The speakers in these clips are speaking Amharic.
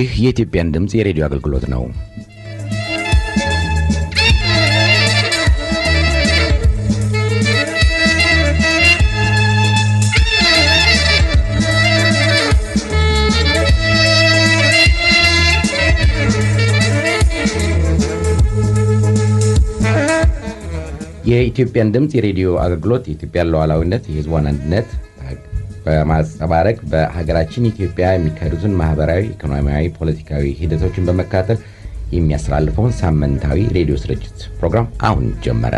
ይህ የኢትዮጵያን ድምፅ የሬዲዮ አገልግሎት ነው። የኢትዮጵያን ድምፅ የሬዲዮ አገልግሎት የኢትዮጵያን ሉዓላዊነት፣ የሕዝቧን አንድነት በማንጸባረቅ በሀገራችን ኢትዮጵያ የሚካሄዱትን ማህበራዊ፣ ኢኮኖሚያዊ፣ ፖለቲካዊ ሂደቶችን በመከታተል የሚያስተላልፈውን ሳምንታዊ ሬዲዮ ስርጭት ፕሮግራም አሁን ጀመረ።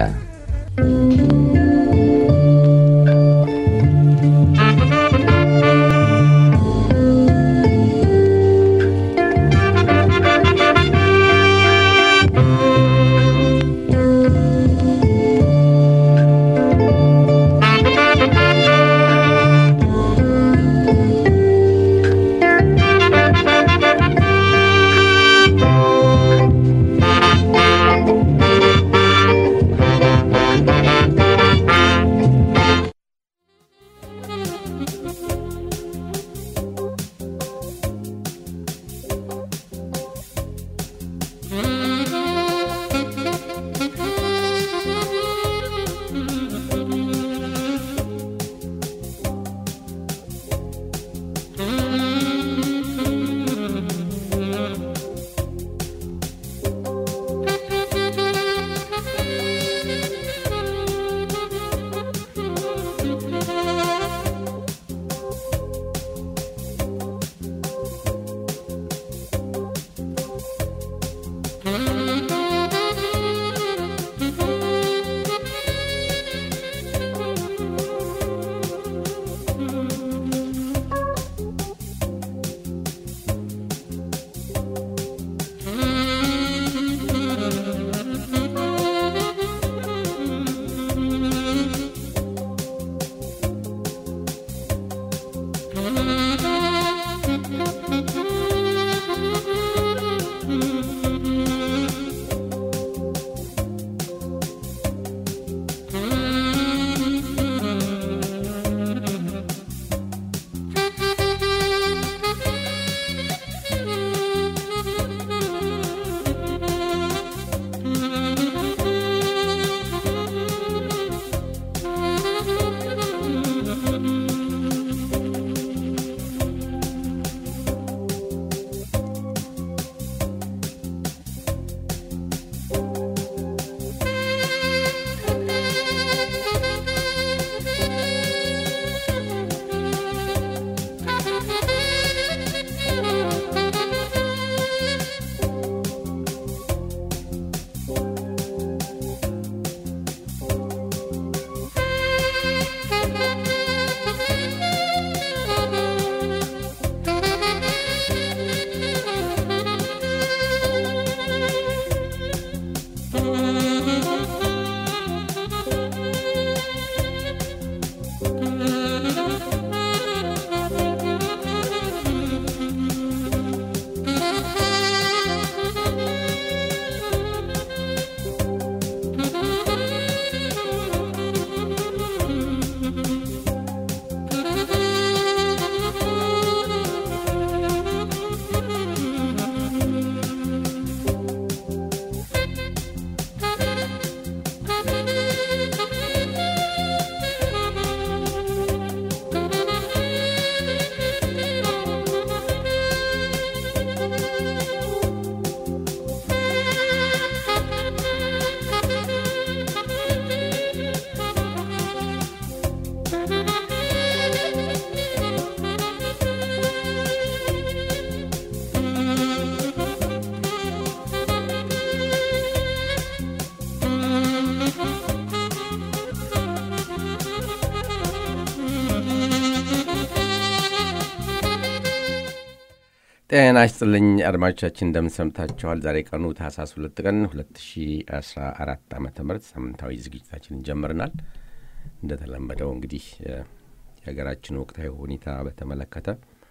ጤና ይስጥልኝ አድማጮቻችን፣ እንደምንሰምታችኋል። ዛሬ ቀኑ ታህሳስ ሁለት ቀን 2014 ዓ ም ሳምንታዊ ዝግጅታችንን ጀምረናል። እንደተለመደው እንግዲህ የሀገራችን ወቅታዊ ሁኔታ በተመለከተ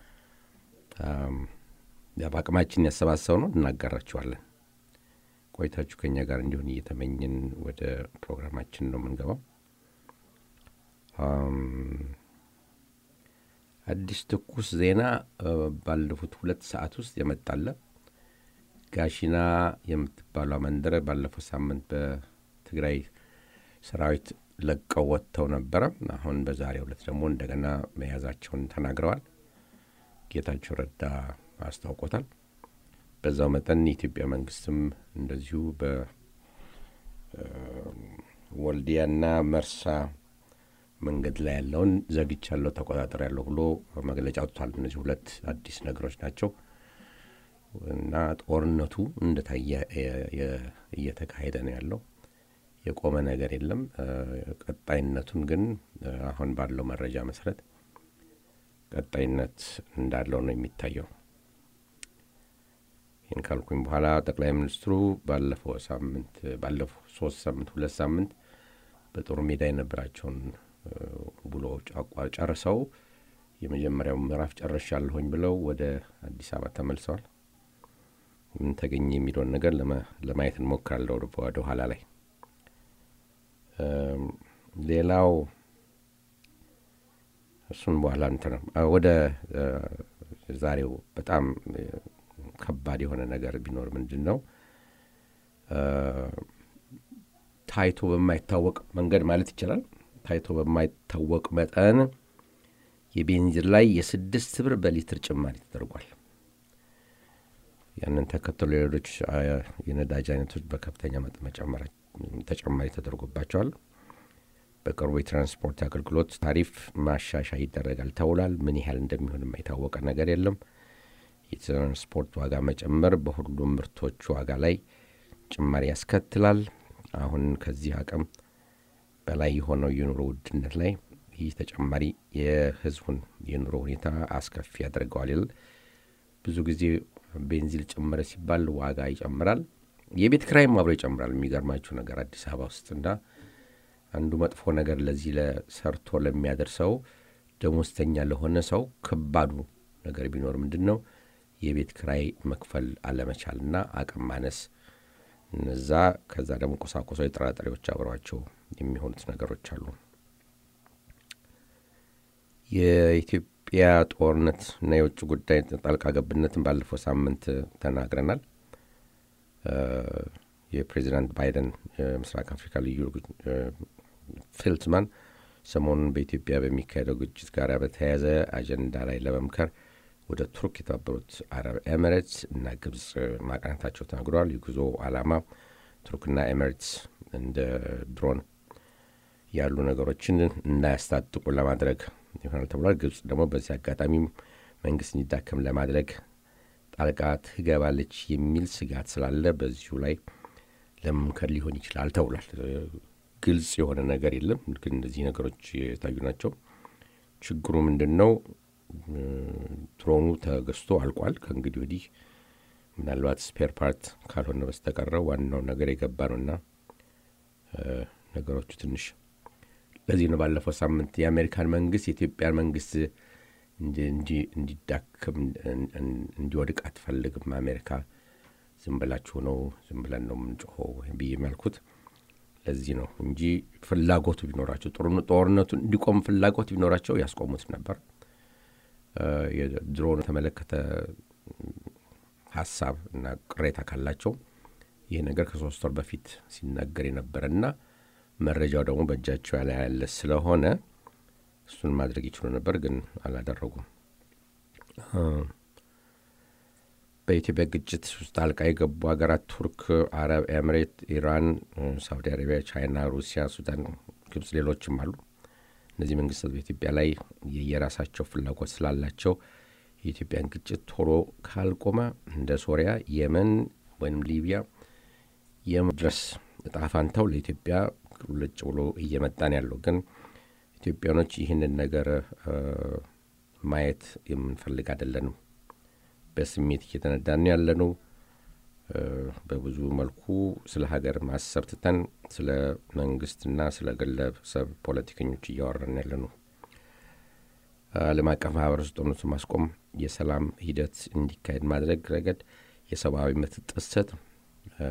በአቅማችን ያሰባሰብ ነው እናጋራችኋለን። ቆይታችሁ ከኛ ጋር እንዲሆን እየተመኝን ወደ ፕሮግራማችን ነው የምንገባው። አዲስ ትኩስ ዜና ባለፉት ሁለት ሰዓት ውስጥ የመጣለ ጋሺና የምትባሏ መንደር ባለፈው ሳምንት በትግራይ ሰራዊት ለቀው ወጥተው ነበረ። አሁን በዛሬው ዕለት ደግሞ እንደገና መያዛቸውን ተናግረዋል። ጌታቸው ረዳ አስታውቆታል። በዛው መጠን የኢትዮጵያ መንግስትም እንደዚሁ በወልዲያና መርሳ መንገድ ላይ ያለውን ዘግቻለሁ፣ ተቆጣጠር ያለሁ ብሎ መግለጫ አውጥቷል። እነዚህ ሁለት አዲስ ነገሮች ናቸው እና ጦርነቱ እንደታየ እየተካሄደ ነው ያለው። የቆመ ነገር የለም። ቀጣይነቱን ግን አሁን ባለው መረጃ መሰረት ቀጣይነት እንዳለው ነው የሚታየው። ይህን ካልኩኝ በኋላ ጠቅላይ ሚኒስትሩ ባለፈው ሳምንት ባለፈው ሶስት ሳምንት ሁለት ሳምንት በጦር ሜዳ የነበራቸውን ውሎ ጨርሰው የመጀመሪያው ምዕራፍ ጨርሻለሁኝ ብለው ወደ አዲስ አበባ ተመልሰዋል። ምን ተገኘ የሚለውን ነገር ለማየት እንሞክራለሁ ወደ ኋላ ላይ። ሌላው እሱን በኋላ እንትን ወደ ዛሬው በጣም ከባድ የሆነ ነገር ቢኖር ምንድን ነው ታይቶ በማይታወቅ መንገድ ማለት ይቻላል ታይቶ በማይታወቅ መጠን የቤንዚን ላይ የስድስት ብር በሊትር ጭማሪ ተደርጓል። ያንን ተከትሎ ሌሎች የነዳጅ አይነቶች በከፍተኛ መጠን ተጨማሪ ተደርጎባቸዋል። በቅርቡ የትራንስፖርት አገልግሎት ታሪፍ ማሻሻያ ይደረጋል ተብሏል። ምን ያህል እንደሚሆንም የታወቀ ነገር የለም። የትራንስፖርት ዋጋ መጨመር በሁሉም ምርቶች ዋጋ ላይ ጭማሪ ያስከትላል። አሁን ከዚህ አቅም በላይ የሆነው የኑሮ ውድነት ላይ ይህ ተጨማሪ የሕዝቡን የኑሮ ሁኔታ አስከፊ ያደርገዋል ይላል። ብዙ ጊዜ ቤንዚል ጨመረ ሲባል ዋጋ ይጨምራል፣ የቤት ክራይም አብሮ ይጨምራል። የሚገርማችሁ ነገር አዲስ አበባ ውስጥ እና አንዱ መጥፎ ነገር ለዚህ ለሰርቶ ለሚያደርሰው ደሞዝተኛ ለሆነ ሰው ከባዱ ነገር ቢኖር ምንድን ነው የቤት ክራይ መክፈል አለመቻልና አቅም ማነስ እነዛ ከዛ ደግሞ ቁሳቁሳዊ ጥራጥሬዎች አብረዋቸው የሚሆኑት ነገሮች አሉ። የኢትዮጵያ ጦርነት እና የውጭ ጉዳይ ጣልቃ ገብነትን ባለፈው ሳምንት ተናግረናል። የፕሬዚዳንት ባይደን የምስራቅ አፍሪካ ልዩ ፊልትማን ሰሞኑን በኢትዮጵያ በሚካሄደው ግጭት ጋር በተያያዘ አጀንዳ ላይ ለመምከር ወደ ቱርክ የተባበሩት አረብ ኤሚሬትስ እና ግብጽ ማቅናታቸው ተናግረዋል። የጉዞ ዓላማ ቱርክና ኤሚሬትስ እንደ ድሮን ያሉ ነገሮችን እንዳያስታጥቁ ለማድረግ ይሆናል ተብሏል። ግብጽ ደግሞ በዚህ አጋጣሚም መንግስት እንዲዳከም ለማድረግ ጣልቃ ትገባለች የሚል ስጋት ስላለ በዚሁ ላይ ለመምከር ሊሆን ይችላል ተብሏል። ግልጽ የሆነ ነገር የለም፣ ግን እነዚህ ነገሮች የታዩ ናቸው። ችግሩ ምንድን ነው? ድሮኑ ተገዝቶ አልቋል። ከእንግዲህ ወዲህ ምናልባት ስፔር ፓርት ካልሆነ በስተቀረ ዋናው ነገር የገባ ነውና ነገሮቹ ትንሽ ለዚህ ነው ባለፈው ሳምንት የአሜሪካን መንግስት የኢትዮጵያን መንግስት እንዲዳክም እንዲወድቅ አትፈልግም አሜሪካ ዝም ብላችሁ ነው ዝም ብለን ነው የምንጮኸው ብዬ የሚያልኩት ለዚህ ነው እንጂ ፍላጎቱ ቢኖራቸው ጦርነቱን እንዲቆም ፍላጎት ቢኖራቸው ያስቆሙት ነበር። የድሮን የተመለከተ ሀሳብ እና ቅሬታ ካላቸው ይህ ነገር ከሶስት ወር በፊት ሲናገር የነበረና መረጃው ደግሞ በእጃቸው ያለ ያለ ስለሆነ እሱን ማድረግ ይችሉ ነበር፣ ግን አላደረጉም። በኢትዮጵያ ግጭት ውስጥ ጣልቃ የገቡ ሀገራት ቱርክ፣ አረብ ኤምሬት፣ ኢራን፣ ሳውዲ አረቢያ፣ ቻይና፣ ሩሲያ፣ ሱዳን፣ ግብጽ፣ ሌሎችም አሉ። እነዚህ መንግስታት በኢትዮጵያ ላይ የየራሳቸው ፍላጎት ስላላቸው የኢትዮጵያን ግጭት ቶሎ ካልቆመ እንደ ሶሪያ፣ የመን ወይም ሊቢያ የመድረስ እጣ ፋንታው ለኢትዮጵያ ልጭ ብሎ እየመጣን ያለው ግን ኢትዮጵያኖች ይህንን ነገር ማየት የምንፈልግ አይደለንም። በስሜት እየተነዳን ያለነው በብዙ መልኩ ስለ ሀገር ማሰብ ትተን ስለ መንግስትና ስለ ግለሰብ ፖለቲከኞች እያወራን ያለ ነው። ዓለም አቀፍ ማህበረሰብ ጦርነቱን ማስቆም፣ የሰላም ሂደት እንዲካሄድ ማድረግ ረገድ የሰብአዊ መብት ጥሰት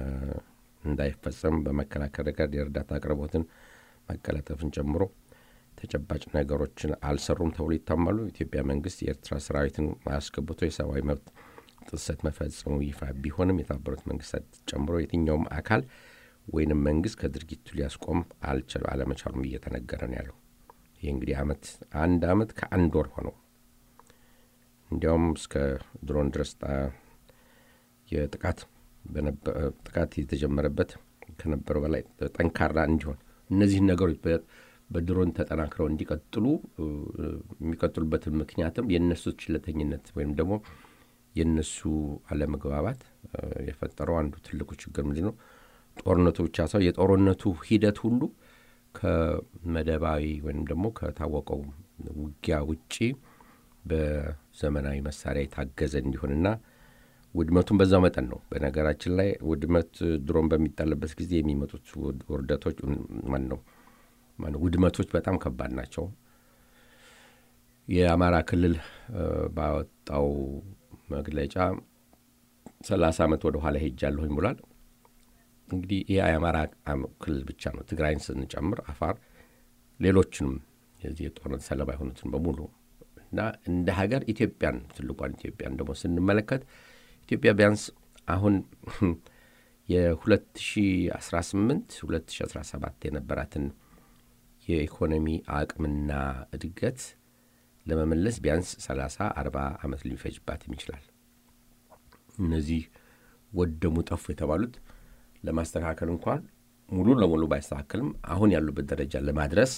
እንዳይፈጸም በመከላከል ረገድ የእርዳታ አቅርቦትን ማቀላጠፍን ጨምሮ ተጨባጭ ነገሮችን አልሰሩም ተብሎ ይታማሉ። የኢትዮጵያ መንግስት የኤርትራ ሰራዊትን አስገብቶ የሰብአዊ መብት ጥሰት መፈጸሙ ይፋ ቢሆንም የተባበሩት መንግስታት ጨምሮ የትኛውም አካል ወይንም መንግስት ከድርጊቱ ሊያስቆም አለመቻሉም እየተነገረ ነው ያለው። ይህ እንግዲህ አመት አንድ አመት ከአንድ ወር ሆነው እንዲያውም እስከ ድሮን ድረስ የጥቃት ጥቃት የተጀመረበት ከነበረው በላይ ጠንካራ እንዲሆን እነዚህን ነገሮች በድሮን ተጠናክረው እንዲቀጥሉ የሚቀጥሉበትን ምክንያትም የእነሱ ችለተኝነት ወይም ደግሞ የእነሱ አለመግባባት የፈጠረው አንዱ ትልቁ ችግር ምንድን ነው? ጦርነቱ ብቻ ሳይሆን የጦርነቱ ሂደት ሁሉ ከመደባዊ ወይም ደግሞ ከታወቀው ውጊያ ውጪ በዘመናዊ መሳሪያ የታገዘ እንዲሆንና ውድመቱን በዛው መጠን ነው። በነገራችን ላይ ውድመት ድሮን በሚጣልበት ጊዜ የሚመጡት ውርደቶች ማን ነው ውድመቶች በጣም ከባድ ናቸው። የአማራ ክልል ባወጣው መግለጫ ሰላሳ ዓመት ወደ ኋላ ሄጃለሁኝ ብሏል። እንግዲህ ይህ የአማራ ክልል ብቻ ነው። ትግራይን ስንጨምር አፋር፣ ሌሎችንም የዚህ የጦርነት ሰለባ የሆኑትን በሙሉ እና እንደ ሀገር ኢትዮጵያን ትልቋን ኢትዮጵያን ደግሞ ስንመለከት ኢትዮጵያ ቢያንስ አሁን የ2018 2017 የነበራትን የኢኮኖሚ አቅምና እድገት ለመመለስ ቢያንስ 30 40 ዓመት ሊፈጅባትም ይችላል። እነዚህ ወደሙ ጠፉ የተባሉት ለማስተካከል እንኳን ሙሉ ለሙሉ ባይስተካከልም አሁን ያሉበት ደረጃ ለማድረስ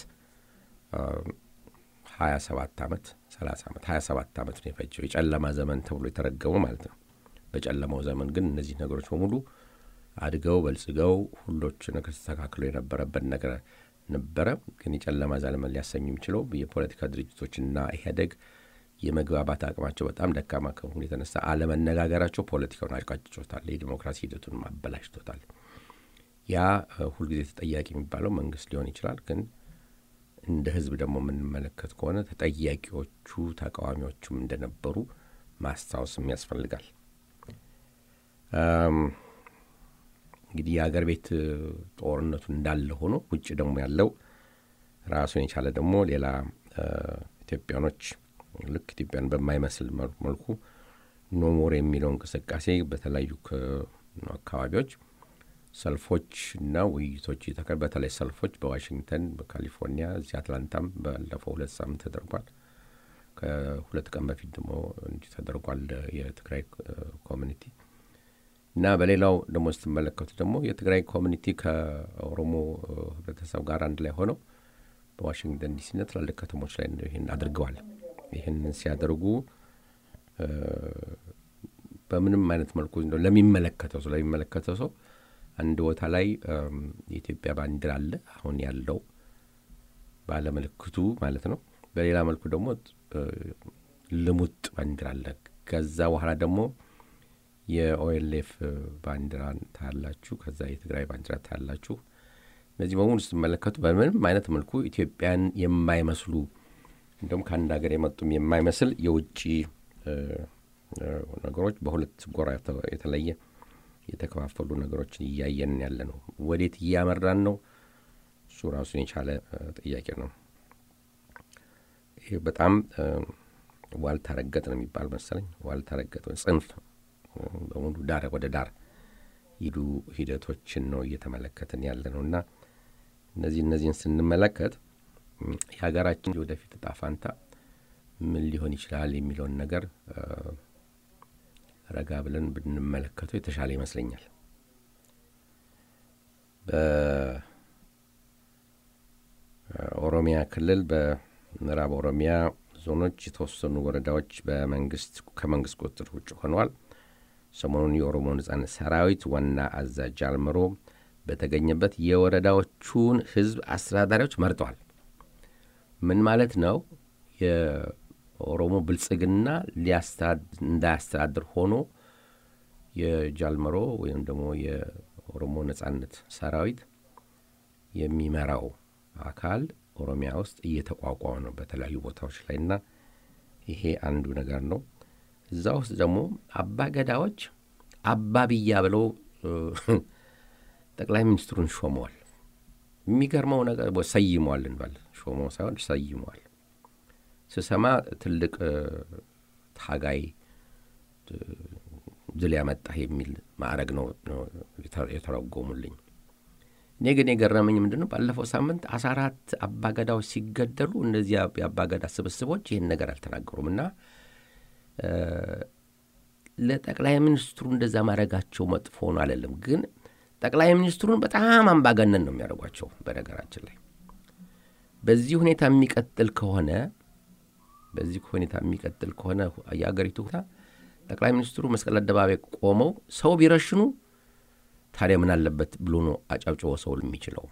27 ዓመት 30 ዓመት 27 ዓመት ነው የፈጀው የጨለማ ዘመን ተብሎ የተረገመው ማለት ነው። በጨለማው ዘመን ግን እነዚህ ነገሮች በሙሉ አድገው በልጽገው ሁሎች ነገር ተስተካክሎ የነበረበት ነገር ነበረ። ግን የጨለማ ዘመን ሊያሰኙ የሚችለው የፖለቲካ ድርጅቶችና ኢህአዴግ የመግባባት አቅማቸው በጣም ደካማ ከመሆኑ የተነሳ አለመነጋገራቸው ፖለቲካውን አቃጭጮታል፣ የዲሞክራሲ ሂደቱን አበላሽቶታል። ያ ሁልጊዜ ተጠያቂ የሚባለው መንግስት ሊሆን ይችላል። ግን እንደ ህዝብ ደግሞ የምንመለከት ከሆነ ተጠያቂዎቹ ተቃዋሚዎቹም እንደነበሩ ማስታወስም ያስፈልጋል። እንግዲህ የአገር ቤት ጦርነቱ እንዳለ ሆኖ ውጭ ደግሞ ያለው ራሱን የቻለ ደግሞ ሌላ ኢትዮጵያኖች ልክ ኢትዮጵያን በማይመስል መልኩ ኖሞር የሚለው እንቅስቃሴ በተለያዩ አካባቢዎች ሰልፎች እና ውይይቶች በተለይ ሰልፎች በዋሽንግተን፣ በካሊፎርኒያ፣ እዚህ አትላንታም ባለፈው ሁለት ሳምንት ተደርጓል። ከሁለት ቀን በፊት ደግሞ እንዲህ ተደርጓል የትግራይ ኮሚኒቲ እና በሌላው ደግሞ ስትመለከቱ ደግሞ የትግራይ ኮሚኒቲ ከኦሮሞ ህብረተሰብ ጋር አንድ ላይ ሆነው በዋሽንግተን ዲሲና ትላልቅ ከተሞች ላይ ይህን አድርገዋል። ይህን ሲያደርጉ በምንም አይነት መልኩ ለሚመለከተው ሰው ለሚመለከተው ሰው አንድ ቦታ ላይ የኢትዮጵያ ባንዲራ አለ፣ አሁን ያለው ባለምልክቱ ማለት ነው። በሌላ መልኩ ደግሞ ልሙጥ ባንዲራ አለ። ከዛ በኋላ ደግሞ የኦኤልኤፍ ባንዲራ ታያላችሁ። ከዛ የትግራይ ባንዲራ ታያላችሁ። እነዚህ በሙሉ ስትመለከቱ በምንም አይነት መልኩ ኢትዮጵያን የማይመስሉ እንዲሁም ከአንድ ሀገር የመጡም የማይመስል የውጭ ነገሮች በሁለት ጎራ የተለየ የተከፋፈሉ ነገሮችን እያየን ያለ ነው። ወዴት እያመራን ነው? እሱ ራሱን የቻለ ጥያቄ ነው። ይህ በጣም ዋልታ ረገጥ ነው የሚባል መሰለኝ። ዋልታ ረገጥ ጽንፍ በሙሉ ዳር ወደ ዳር ሂዱ ሂደቶችን ነው እየተመለከትን ያለ ነው እና እነዚህ እነዚህን ስንመለከት የሀገራችን ወደፊት እጣ ፋንታ ምን ሊሆን ይችላል የሚለውን ነገር ረጋ ብለን ብንመለከተው የተሻለ ይመስለኛል። በኦሮሚያ ክልል በምዕራብ ኦሮሚያ ዞኖች የተወሰኑ ወረዳዎች በመንግስት ከመንግስት ቁጥጥር ውጭ ሆነዋል። ሰሞኑን የኦሮሞ ነጻነት ሰራዊት ዋና አዛዥ ጃልመሮ በተገኘበት የወረዳዎቹን ህዝብ አስተዳዳሪዎች መርጠዋል። ምን ማለት ነው? የኦሮሞ ብልጽግና እንዳያስተዳድር ሆኖ የጃልመሮ ወይም ደግሞ የኦሮሞ ነጻነት ሰራዊት የሚመራው አካል ኦሮሚያ ውስጥ እየተቋቋመ ነው በተለያዩ ቦታዎች ላይ እና ይሄ አንዱ ነገር ነው። እዛ ውስጥ ደግሞ አባ ገዳዎች አባ ብያ ብለው ጠቅላይ ሚኒስትሩን ሾመዋል። የሚገርመው ነገር ሰይሟል እንበል ሾሞ ሳይሆን ሰይሟል ስሰማ ትልቅ ታጋይ ድል ያመጣህ የሚል ማዕረግ ነው የተረጎሙልኝ። እኔ ግን የገረመኝ ምንድን ነው ባለፈው ሳምንት አስራ አራት አባገዳዎች ሲገደሉ እነዚህ የአባገዳ ስብስቦች ይህን ነገር አልተናገሩም እና ለጠቅላይ ሚኒስትሩ እንደዛ ማድረጋቸው መጥፎ ነው አይደለም፣ ግን ጠቅላይ ሚኒስትሩን በጣም አምባገነን ነው የሚያደርጓቸው። በነገራችን ላይ በዚህ ሁኔታ የሚቀጥል ከሆነ በዚህ ሁኔታ የሚቀጥል ከሆነ የአገሪቱ ሁኔታ ጠቅላይ ሚኒስትሩ መስቀል አደባባይ ቆመው ሰው ቢረሽኑ ታዲያ ምን አለበት ብሎ ነው አጫብጭቦ ሰው የሚችለው?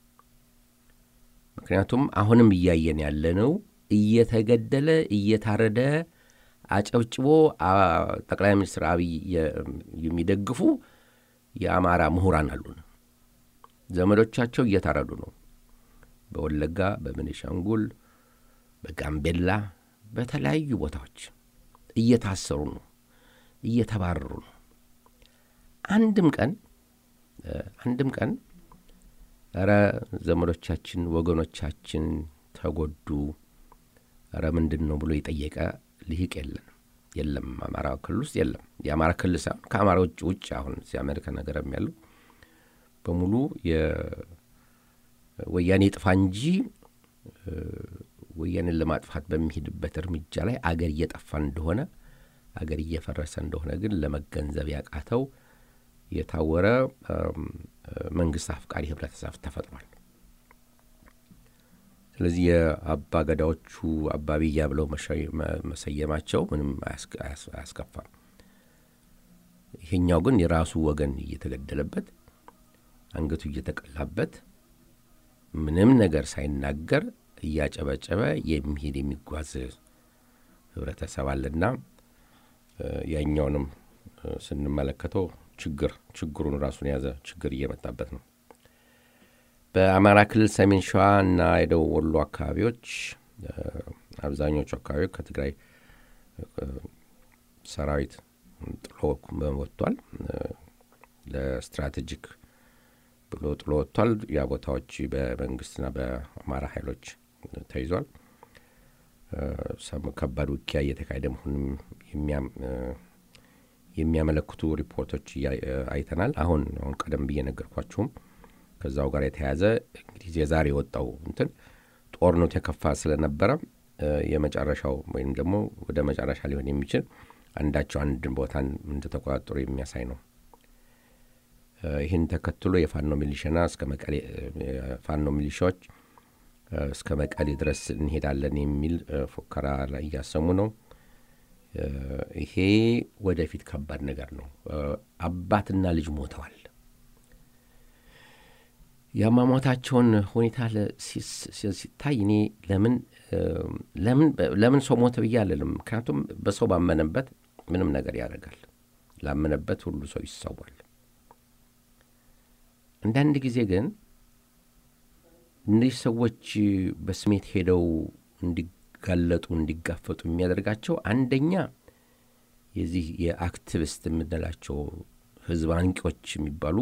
ምክንያቱም አሁንም እያየን ያለነው እየተገደለ እየታረደ አጨብጭቦ ጠቅላይ ሚኒስትር አብይ የሚደግፉ የአማራ ምሁራን አሉን። ዘመዶቻቸው እየታረዱ ነው። በወለጋ፣ በቤኒሻንጉል፣ በጋምቤላ፣ በተለያዩ ቦታዎች እየታሰሩ ነው፣ እየተባረሩ ነው። አንድም ቀን አንድም ቀን ኧረ ዘመዶቻችን ወገኖቻችን ተጎዱ፣ ኧረ ምንድን ነው ብሎ የጠየቀ ልሂቅ የለን የለም። አማራ ክልል ውስጥ የለም። የአማራ ክልል ሳይሆን ከአማራ ውጭ ውጭ አሁን እዚህ አሜሪካ ነገርም ያሉ በሙሉ የወያኔ ጥፋ እንጂ ወያኔን ለማጥፋት በሚሄድበት እርምጃ ላይ አገር እየጠፋ እንደሆነ አገር እየፈረሰ እንደሆነ ግን ለመገንዘብ ያቃተው የታወረ መንግስት አፍቃሪ ህብረተሰብ ተፈጥሯል። ስለዚህ የአባ ገዳዎቹ አባብያ ብለው መሰየማቸው ምንም አያስከፋም። ይሄኛው ግን የራሱ ወገን እየተገደለበት አንገቱ እየተቀላበት ምንም ነገር ሳይናገር እያጨበጨበ የሚሄድ የሚጓዝ ህብረተሰብ አለና ያኛውንም ስንመለከተው ችግር ችግሩን ራሱን የያዘ ችግር እየመጣበት ነው። በአማራ ክልል ሰሜን ሸዋ እና የደቡብ ወሎ አካባቢዎች አብዛኞቹ አካባቢዎች ከትግራይ ሰራዊት ጥሎ ወጥቷል። ለስትራቴጂክ ብሎ ጥሎ ወጥቷል። ያ ቦታዎች በመንግስትና በአማራ ኃይሎች ተይዟል። ከባድ ውጊያ እየተካሄደ መሆኑንም የሚያመለክቱ ሪፖርቶች አይተናል። አሁን አሁን ቀደም ብዬ ነገርኳችሁም ከዛው ጋር የተያያዘ እንግዲህ የዛሬ የወጣው እንትን ጦርነቱ የከፋ ስለነበረ የመጨረሻው ወይም ደግሞ ወደ መጨረሻ ሊሆን የሚችል አንዳቸው አንድን ቦታን እንደተቆጣጠሩ የሚያሳይ ነው። ይህን ተከትሎ የፋኖ ሚሊሻና እስከ መቀሌ ፋኖ ሚሊሻዎች እስከ መቀሌ ድረስ እንሄዳለን የሚል ፉከራ ላይ እያሰሙ ነው። ይሄ ወደፊት ከባድ ነገር ነው። አባትና ልጅ ሞተዋል። የአሟሟታቸውን ሁኔታ ሲታይ እኔ ለምን ለምን ሰው ሞተ ብዬ አልልም። ምክንያቱም በሰው ባመነበት ምንም ነገር ያደርጋል። ላመነበት ሁሉ ሰው ይሰዋል። አንዳንድ ጊዜ ግን እነዚህ ሰዎች በስሜት ሄደው እንዲጋለጡ እንዲጋፈጡ የሚያደርጋቸው አንደኛ የዚህ የአክቲቪስት የምንላቸው ህዝብ አንቂዎች የሚባሉ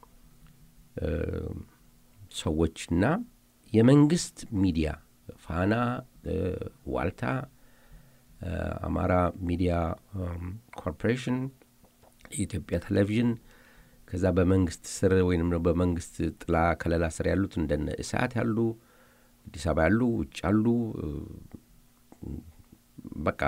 ሰዎችና የመንግስት ሚዲያ ፋና፣ ዋልታ፣ አማራ ሚዲያ ኮርፖሬሽን፣ የኢትዮጵያ ቴሌቪዥን ከዛ በመንግስት ስር ወይም በመንግስት ጥላ ከለላ ስር ያሉት እንደነ እሳት ያሉ አዲስ አበባ ያሉ ውጭ ያሉ በቃ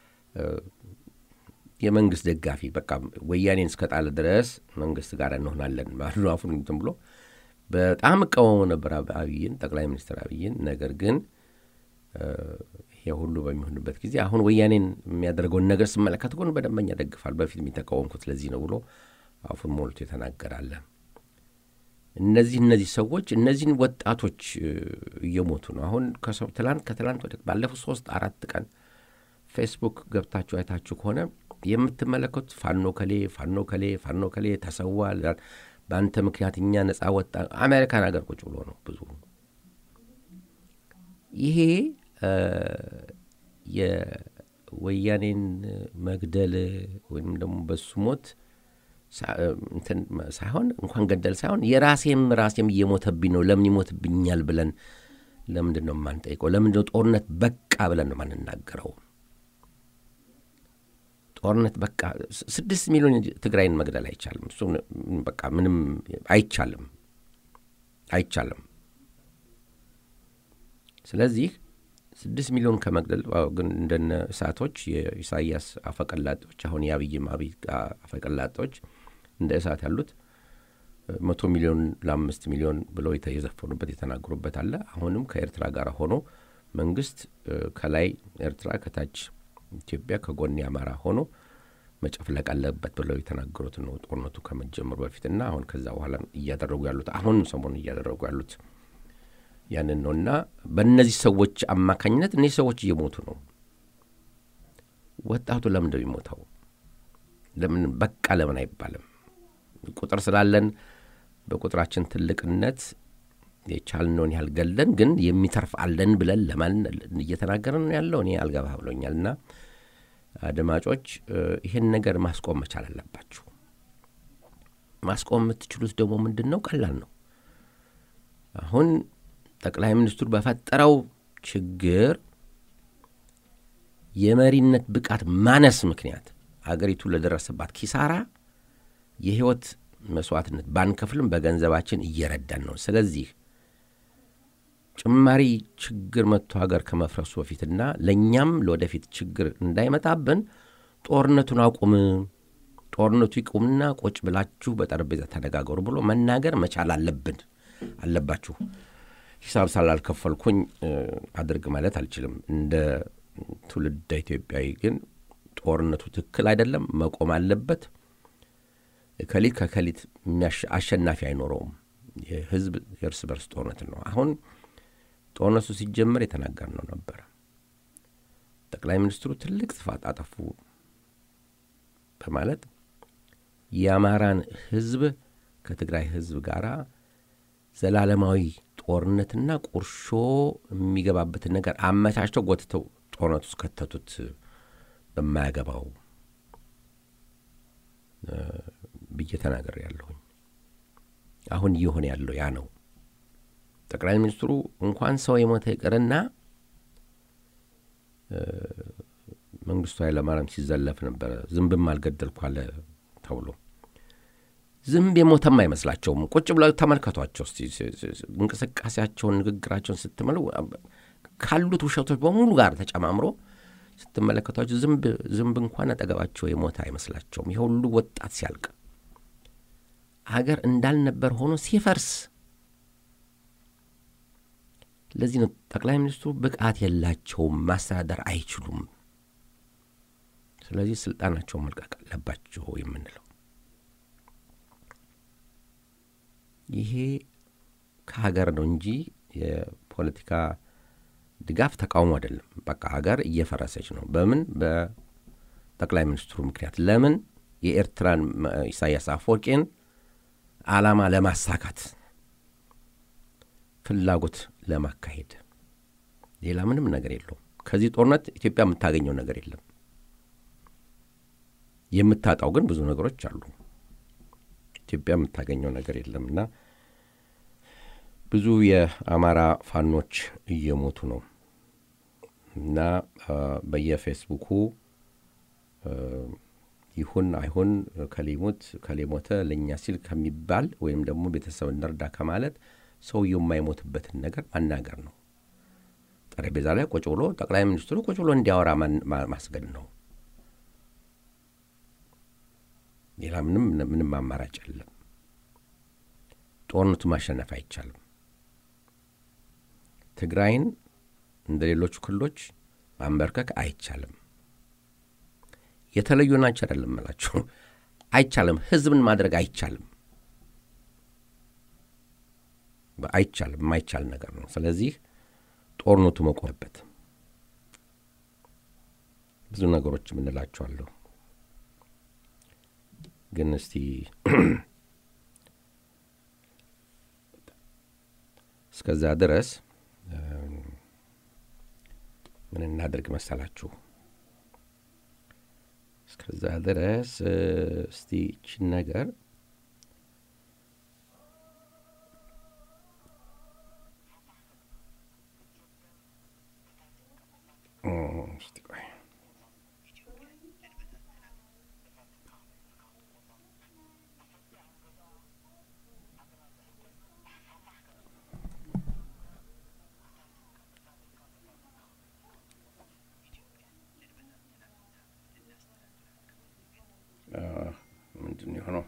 የመንግስት ደጋፊ በቃ ወያኔን እስከጣለ ድረስ መንግስት ጋር እንሆናለን ባሉ አፉን እንትን ብሎ በጣም እቃወሙ ነበር አብይን ጠቅላይ ሚኒስትር አብይን። ነገር ግን ይሄ ሁሉ በሚሆንበት ጊዜ አሁን ወያኔን የሚያደርገውን ነገር ስመለከት ጎን በደንበኛ ደግፋል። በፊት የሚተቃወምኩት ለዚህ ነው ብሎ አፉን ሞልቶ የተናገራለ። እነዚህ እነዚህ ሰዎች እነዚህን ወጣቶች እየሞቱ ነው። አሁን ከሰው ትላንት ከትላንት ወደ ባለፉት ሶስት አራት ቀን ፌስቡክ ገብታችሁ አይታችሁ ከሆነ የምትመለከቱት ፋኖ ከሌ ፋኖ ከሌ ፋኖ ከሌ ተሰዋ፣ በአንተ ምክንያት እኛ ነጻ ወጣ። አሜሪካን ሀገር ቁጭ ብሎ ነው ብዙ ይሄ የወያኔን መግደል ወይም ደግሞ በሱ ሞት ሳይሆን እንኳን ገደል ሳይሆን የራሴም ራሴም እየሞተብኝ ነው፣ ለምን ይሞትብኛል ብለን ለምንድን ነው የማንጠይቀው? ለምንድን ነው ጦርነት በቃ ብለን ነው የማንናገረው? ጦርነት በቃ ስድስት ሚሊዮን ትግራይን መግደል አይቻልም። እሱ በቃ ምንም አይቻልም፣ አይቻልም። ስለዚህ ስድስት ሚሊዮን ከመግደል ግን እንደነ እሳቶች የኢሳያስ አፈቀላጦች አሁን የአብይም አብይ አፈቀላጦች እንደ እሳት ያሉት መቶ ሚሊዮን ለአምስት ሚሊዮን ብለው የዘፈኑበት የተናገሩበት አለ። አሁንም ከኤርትራ ጋር ሆኖ መንግስት ከላይ ኤርትራ ከታች ኢትዮጵያ ከጎን አማራ ሆኖ መጨፍለቅ አለበት ብለው የተናገሩት ነው ጦርነቱ ከመጀመሩ በፊትና አሁን ከዛ በኋላ እያደረጉ ያሉት አሁን ሰሞኑን እያደረጉ ያሉት ያንን ነው እና በእነዚህ ሰዎች አማካኝነት እነዚህ ሰዎች እየሞቱ ነው። ወጣቱ ለምን ነው የሚሞተው? ለምን በቃ ለምን አይባልም? ቁጥር ስላለን በቁጥራችን ትልቅነት የቻልነውን ያህል ገለን ግን የሚተርፍ አለን ብለን ለማን እየተናገርን ነው ያለው? እኔ አልገባ ብሎኛል። እና አድማጮች ይህን ነገር ማስቆም መቻል አለባችሁ። ማስቆም የምትችሉት ደግሞ ምንድን ነው? ቀላል ነው። አሁን ጠቅላይ ሚኒስትሩ በፈጠረው ችግር የመሪነት ብቃት ማነስ ምክንያት አገሪቱ ለደረሰባት ኪሳራ የህይወት መስዋዕትነት ባንከፍልም በገንዘባችን እየረዳን ነው። ስለዚህ ጭማሪ ችግር መጥቶ ሀገር ከመፍረሱ በፊትና ለእኛም ለወደፊት ችግር እንዳይመጣብን ጦርነቱን አቁም፣ ጦርነቱ ይቁምና ቁጭ ብላችሁ በጠረጴዛ ተነጋገሩ ብሎ መናገር መቻል አለብን አለባችሁ። ሂሳብ ስላልከፈልኩኝ አድርግ ማለት አልችልም። እንደ ትውልደ ኢትዮጵያዊ ግን ጦርነቱ ትክክል አይደለም፣ መቆም አለበት። ከሊት ከከሊት አሸናፊ አይኖረውም። የህዝብ የእርስ በርስ ጦርነት ነው። አሁን ጦርነቱ ሲጀመር የተናገርነው ነበረ። ጠቅላይ ሚኒስትሩ ትልቅ ጥፋት አጠፉ በማለት የአማራን ህዝብ ከትግራይ ህዝብ ጋር ዘላለማዊ ጦርነትና ቁርሾ የሚገባበትን ነገር አመቻችተው ጎትተው ጦርነቱ ውስጥ ከተቱት በማያገባው ብዬ ተናገር ያለሁኝ። አሁን እየሆነ ያለው ያ ነው። ጠቅላይ ሚኒስትሩ እንኳን ሰው የሞተ ይቅርና መንግስቱ ኃይለማርያም ሲዘለፍ ነበረ። ዝንብም አልገደልኩ አለ ተብሎ ዝንብ የሞተም አይመስላቸውም። ቁጭ ብለው ተመልከቷቸው እስቲ እንቅስቃሴያቸውን፣ ንግግራቸውን ስትመሉ ካሉት ውሸቶች በሙሉ ጋር ተጨማምሮ ስትመለከቷቸው ዝንብ ዝንብ እንኳን አጠገባቸው የሞተ አይመስላቸውም። ይህ ሁሉ ወጣት ሲያልቅ ሀገር እንዳልነበር ሆኖ ሲፈርስ፣ ለዚህ ነው ጠቅላይ ሚኒስትሩ ብቃት የላቸውም፣ ማስተዳደር አይችሉም። ስለዚህ ስልጣናቸውን መልቀቅ አለባቸው የምንለው ይሄ ከሀገር ነው እንጂ የፖለቲካ ድጋፍ ተቃውሞ አይደለም። በቃ ሀገር እየፈረሰች ነው። በምን በጠቅላይ ሚኒስትሩ ምክንያት። ለምን የኤርትራን ኢሳያስ አፈወርቄን ዓላማ ለማሳካት ፍላጎት ለማካሄድ ሌላ ምንም ነገር የለውም። ከዚህ ጦርነት ኢትዮጵያ የምታገኘው ነገር የለም። የምታጣው ግን ብዙ ነገሮች አሉ። ኢትዮጵያ የምታገኘው ነገር የለም እና ብዙ የአማራ ፋኖች እየሞቱ ነው እና በየፌስቡኩ ይሁን አይሁን ከሊሙት ከሌሞተ ለእኛ ሲል ከሚባል ወይም ደግሞ ቤተሰብ እንርዳ ከማለት ሰውየው የማይሞትበትን ነገር ማናገር ነው። ጠረጴዛ ላይ ቁጭ ብሎ ጠቅላይ ሚኒስትሩ ቁጭ ብሎ እንዲያወራ ማስገድ ነው። ሌላ ምንም ምንም አማራጭ የለም። ጦርነቱ ማሸነፍ አይቻልም። ትግራይን እንደ ሌሎቹ ክልሎች ማንበርከክ አይቻልም። የተለዩ ናቸው አይደለም እላችሁ አይቻልም። ህዝብን ማድረግ አይቻልም። አይቻልም። የማይቻል ነገር ነው። ስለዚህ ጦርነቱ መቆምበት ብዙ ነገሮች የምንላቸዋለሁ ግን እስቲ እስከዛ ድረስ ምን እናድርግ መሰላችሁ? እስከዛ ድረስ እስቲ ይችን ነገር እስቲ ቆይ ምንድን ነው የሆነው?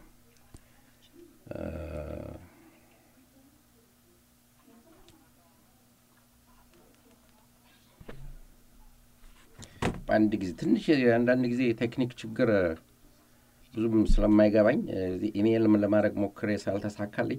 በአንድ ጊዜ ትንሽ አንዳንድ ጊዜ የቴክኒክ ችግር ብዙም ስለማይገባኝ ኢሜይል ለማድረግ ሞክሬ ስላልተሳካልኝ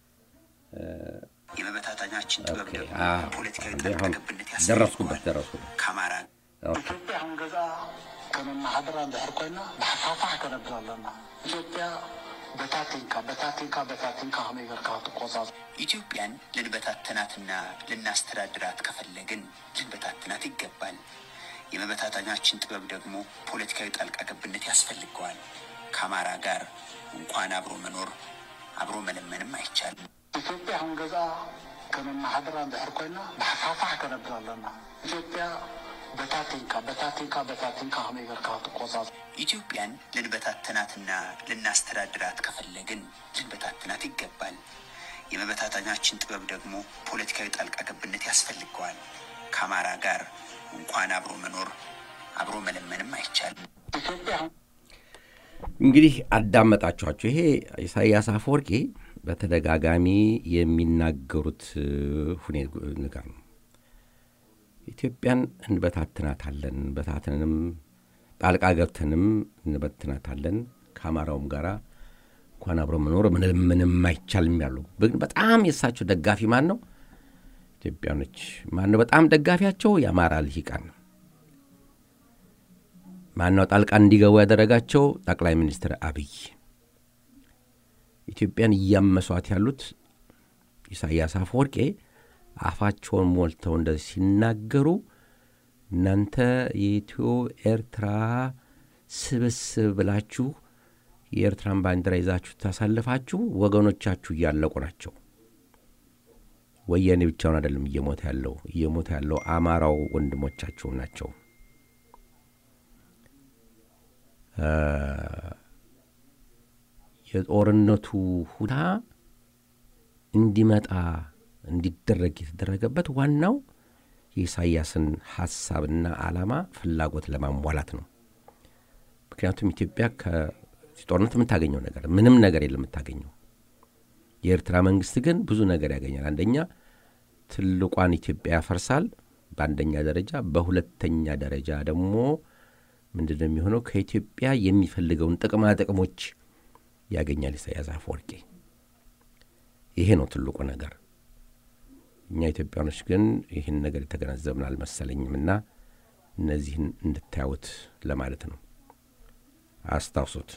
የመበታተኛችን ጥበብ ኦኬ፣ ደግሞ አዎ። ፖለቲካዊ እንዴ፣ ጣልቃ አሁን ገብነት ደረስኩበት ያስፈልገዋል። ደረስኩበት ከአማራ ኦኬ። ኢትዮጵያ አሁን ገዛ ከመማሓደራ እንድሕር ኮይና ብሓፋፋሕ ከነብር ኣለና ኢትዮጵያ በታቲንካ በታቲንካ በታቲንካ ከመይ ጌርካ ክትቆፃፀር ኢትዮጵያን ልንበታትናትና ልናስተዳድራት ከፈለግን ልንበታትናት ይገባል። የመበታተኛችን ጥበብ ደግሞ ፖለቲካዊ ጣልቃ ገብነት ያስፈልገዋል። ከአማራ ጋር እንኳን አብሮ መኖር አብሮ መለመንም አይቻልም። ኢትዮጵያ አሁን ገዛ ከመማሓደራ እንድሕር ኮይና ብሓፋፋሕ ከነብር ኣለና ኢትዮጵያ በታቲንካ በታቲንካ በታቲንካ ከመይ ጌርካ ክትቆፃፀር ኢትዮጵያን ልንበታትናትና ልናስተዳድራት ከፈለግን ልንበታትናት ይገባል። የመበታተኛችን ጥበብ ደግሞ ፖለቲካዊ ጣልቃ ገብነት ያስፈልገዋል። ከአማራ ጋር እንኳን አብሮ መኖር አብሮ መለመንም አይቻልም። ኢትዮጵያ አሁን እንግዲህ አዳመጣችኋቸው። ይሄ ኢሳያስ አፈወርቂ በተደጋጋሚ የሚናገሩት ሁኔታ ንጋር ነው። ኢትዮጵያን እንበታትናታለን፣ በታትንንም ጣልቃ ገብተንም እንበትናታለን፣ ከአማራውም ጋር እንኳን አብሮ መኖር ምንም ምንም አይቻልም ያሉ ግን በጣም የእሳቸው ደጋፊ ማን ነው? ኢትዮጵያኖች ማን ነው በጣም ደጋፊያቸው? የአማራ ልሂቃን ነው። ማነው ጣልቃ እንዲገቡ ያደረጋቸው? ጠቅላይ ሚኒስትር አብይ። ኢትዮጵያን እያመሷት ያሉት ኢሳያስ አፈወርቄ አፋቸውን ሞልተው እንደዚህ ሲናገሩ እናንተ የኢትዮ ኤርትራ ስብስብ ብላችሁ የኤርትራን ባንዲራ ይዛችሁ ታሳልፋችሁ ወገኖቻችሁ እያለቁ ናቸው። ወያኔ ብቻውን አይደለም እየሞተ ያለው እየሞተ ያለው አማራው ወንድሞቻቸው ናቸው። የጦርነቱ ሁና እንዲመጣ እንዲደረግ የተደረገበት ዋናው የኢሳያስን ሀሳብና ዓላማ ፍላጎት ለማሟላት ነው። ምክንያቱም ኢትዮጵያ ከጦርነት የምታገኘው ነገር ምንም ነገር የለም የምታገኘው። የኤርትራ መንግስት ግን ብዙ ነገር ያገኛል። አንደኛ ትልቋን ኢትዮጵያ ያፈርሳል በአንደኛ ደረጃ፣ በሁለተኛ ደረጃ ደግሞ ምንድን ነው የሚሆነው? ከኢትዮጵያ የሚፈልገውን ጥቅማ ጥቅሞች ያገኛል ኢሳያስ አፈወርቂ። ይሄ ነው ትልቁ ነገር። እኛ ኢትዮጵያኖች ግን ይህን ነገር የተገነዘብን አልመሰለኝም እና እነዚህን እንድታዩት ለማለት ነው። አስታውሱት።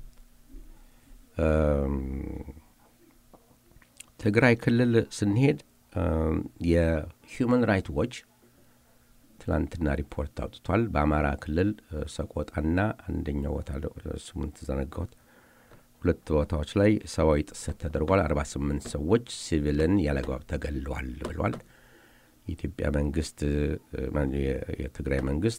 ትግራይ ክልል ስንሄድ የሂውማን ራይት ዎች ትናንትና ሪፖርት አውጥቷል። በአማራ ክልል ሰቆጣና አንደኛው ቦታ ስሙን ተዘነጋሁት ሁለት ቦታዎች ላይ ሰብአዊ ጥሰት ተደርጓል። አርባ ስምንት ሰዎች ሲቪልን ያለግባብ ተገለዋል ብሏል። የኢትዮጵያ መንግስት የትግራይ መንግስት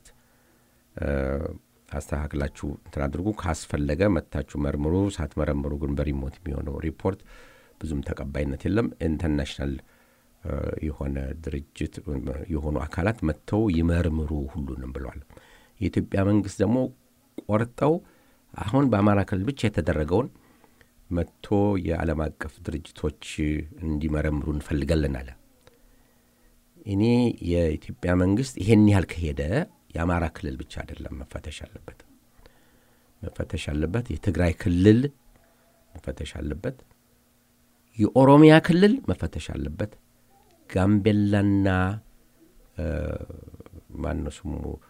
አስተካክላችሁ እንትን አድርጉ፣ ካስፈለገ መታችሁ መርምሩ፣ ሳትመረምሩ ግን በሪሞት የሚሆነው ሪፖርት ብዙም ተቀባይነት የለም። ኢንተርናሽናል የሆነ ድርጅት የሆኑ አካላት መጥተው ይመርምሩ ሁሉንም ብለዋል። የኢትዮጵያ መንግስት ደግሞ ቆርጠው አሁን በአማራ ክልል ብቻ የተደረገውን መጥቶ የዓለም አቀፍ ድርጅቶች እንዲመረምሩ እንፈልጋለን አለ። እኔ የኢትዮጵያ መንግስት ይሄን ያህል ከሄደ የአማራ ክልል ብቻ አይደለም መፈተሽ አለበት። መፈተሽ አለበት። የትግራይ ክልል መፈተሽ አለበት። የኦሮሚያ ክልል መፈተሽ አለበት። ጋምቤላና ማነው ስሙ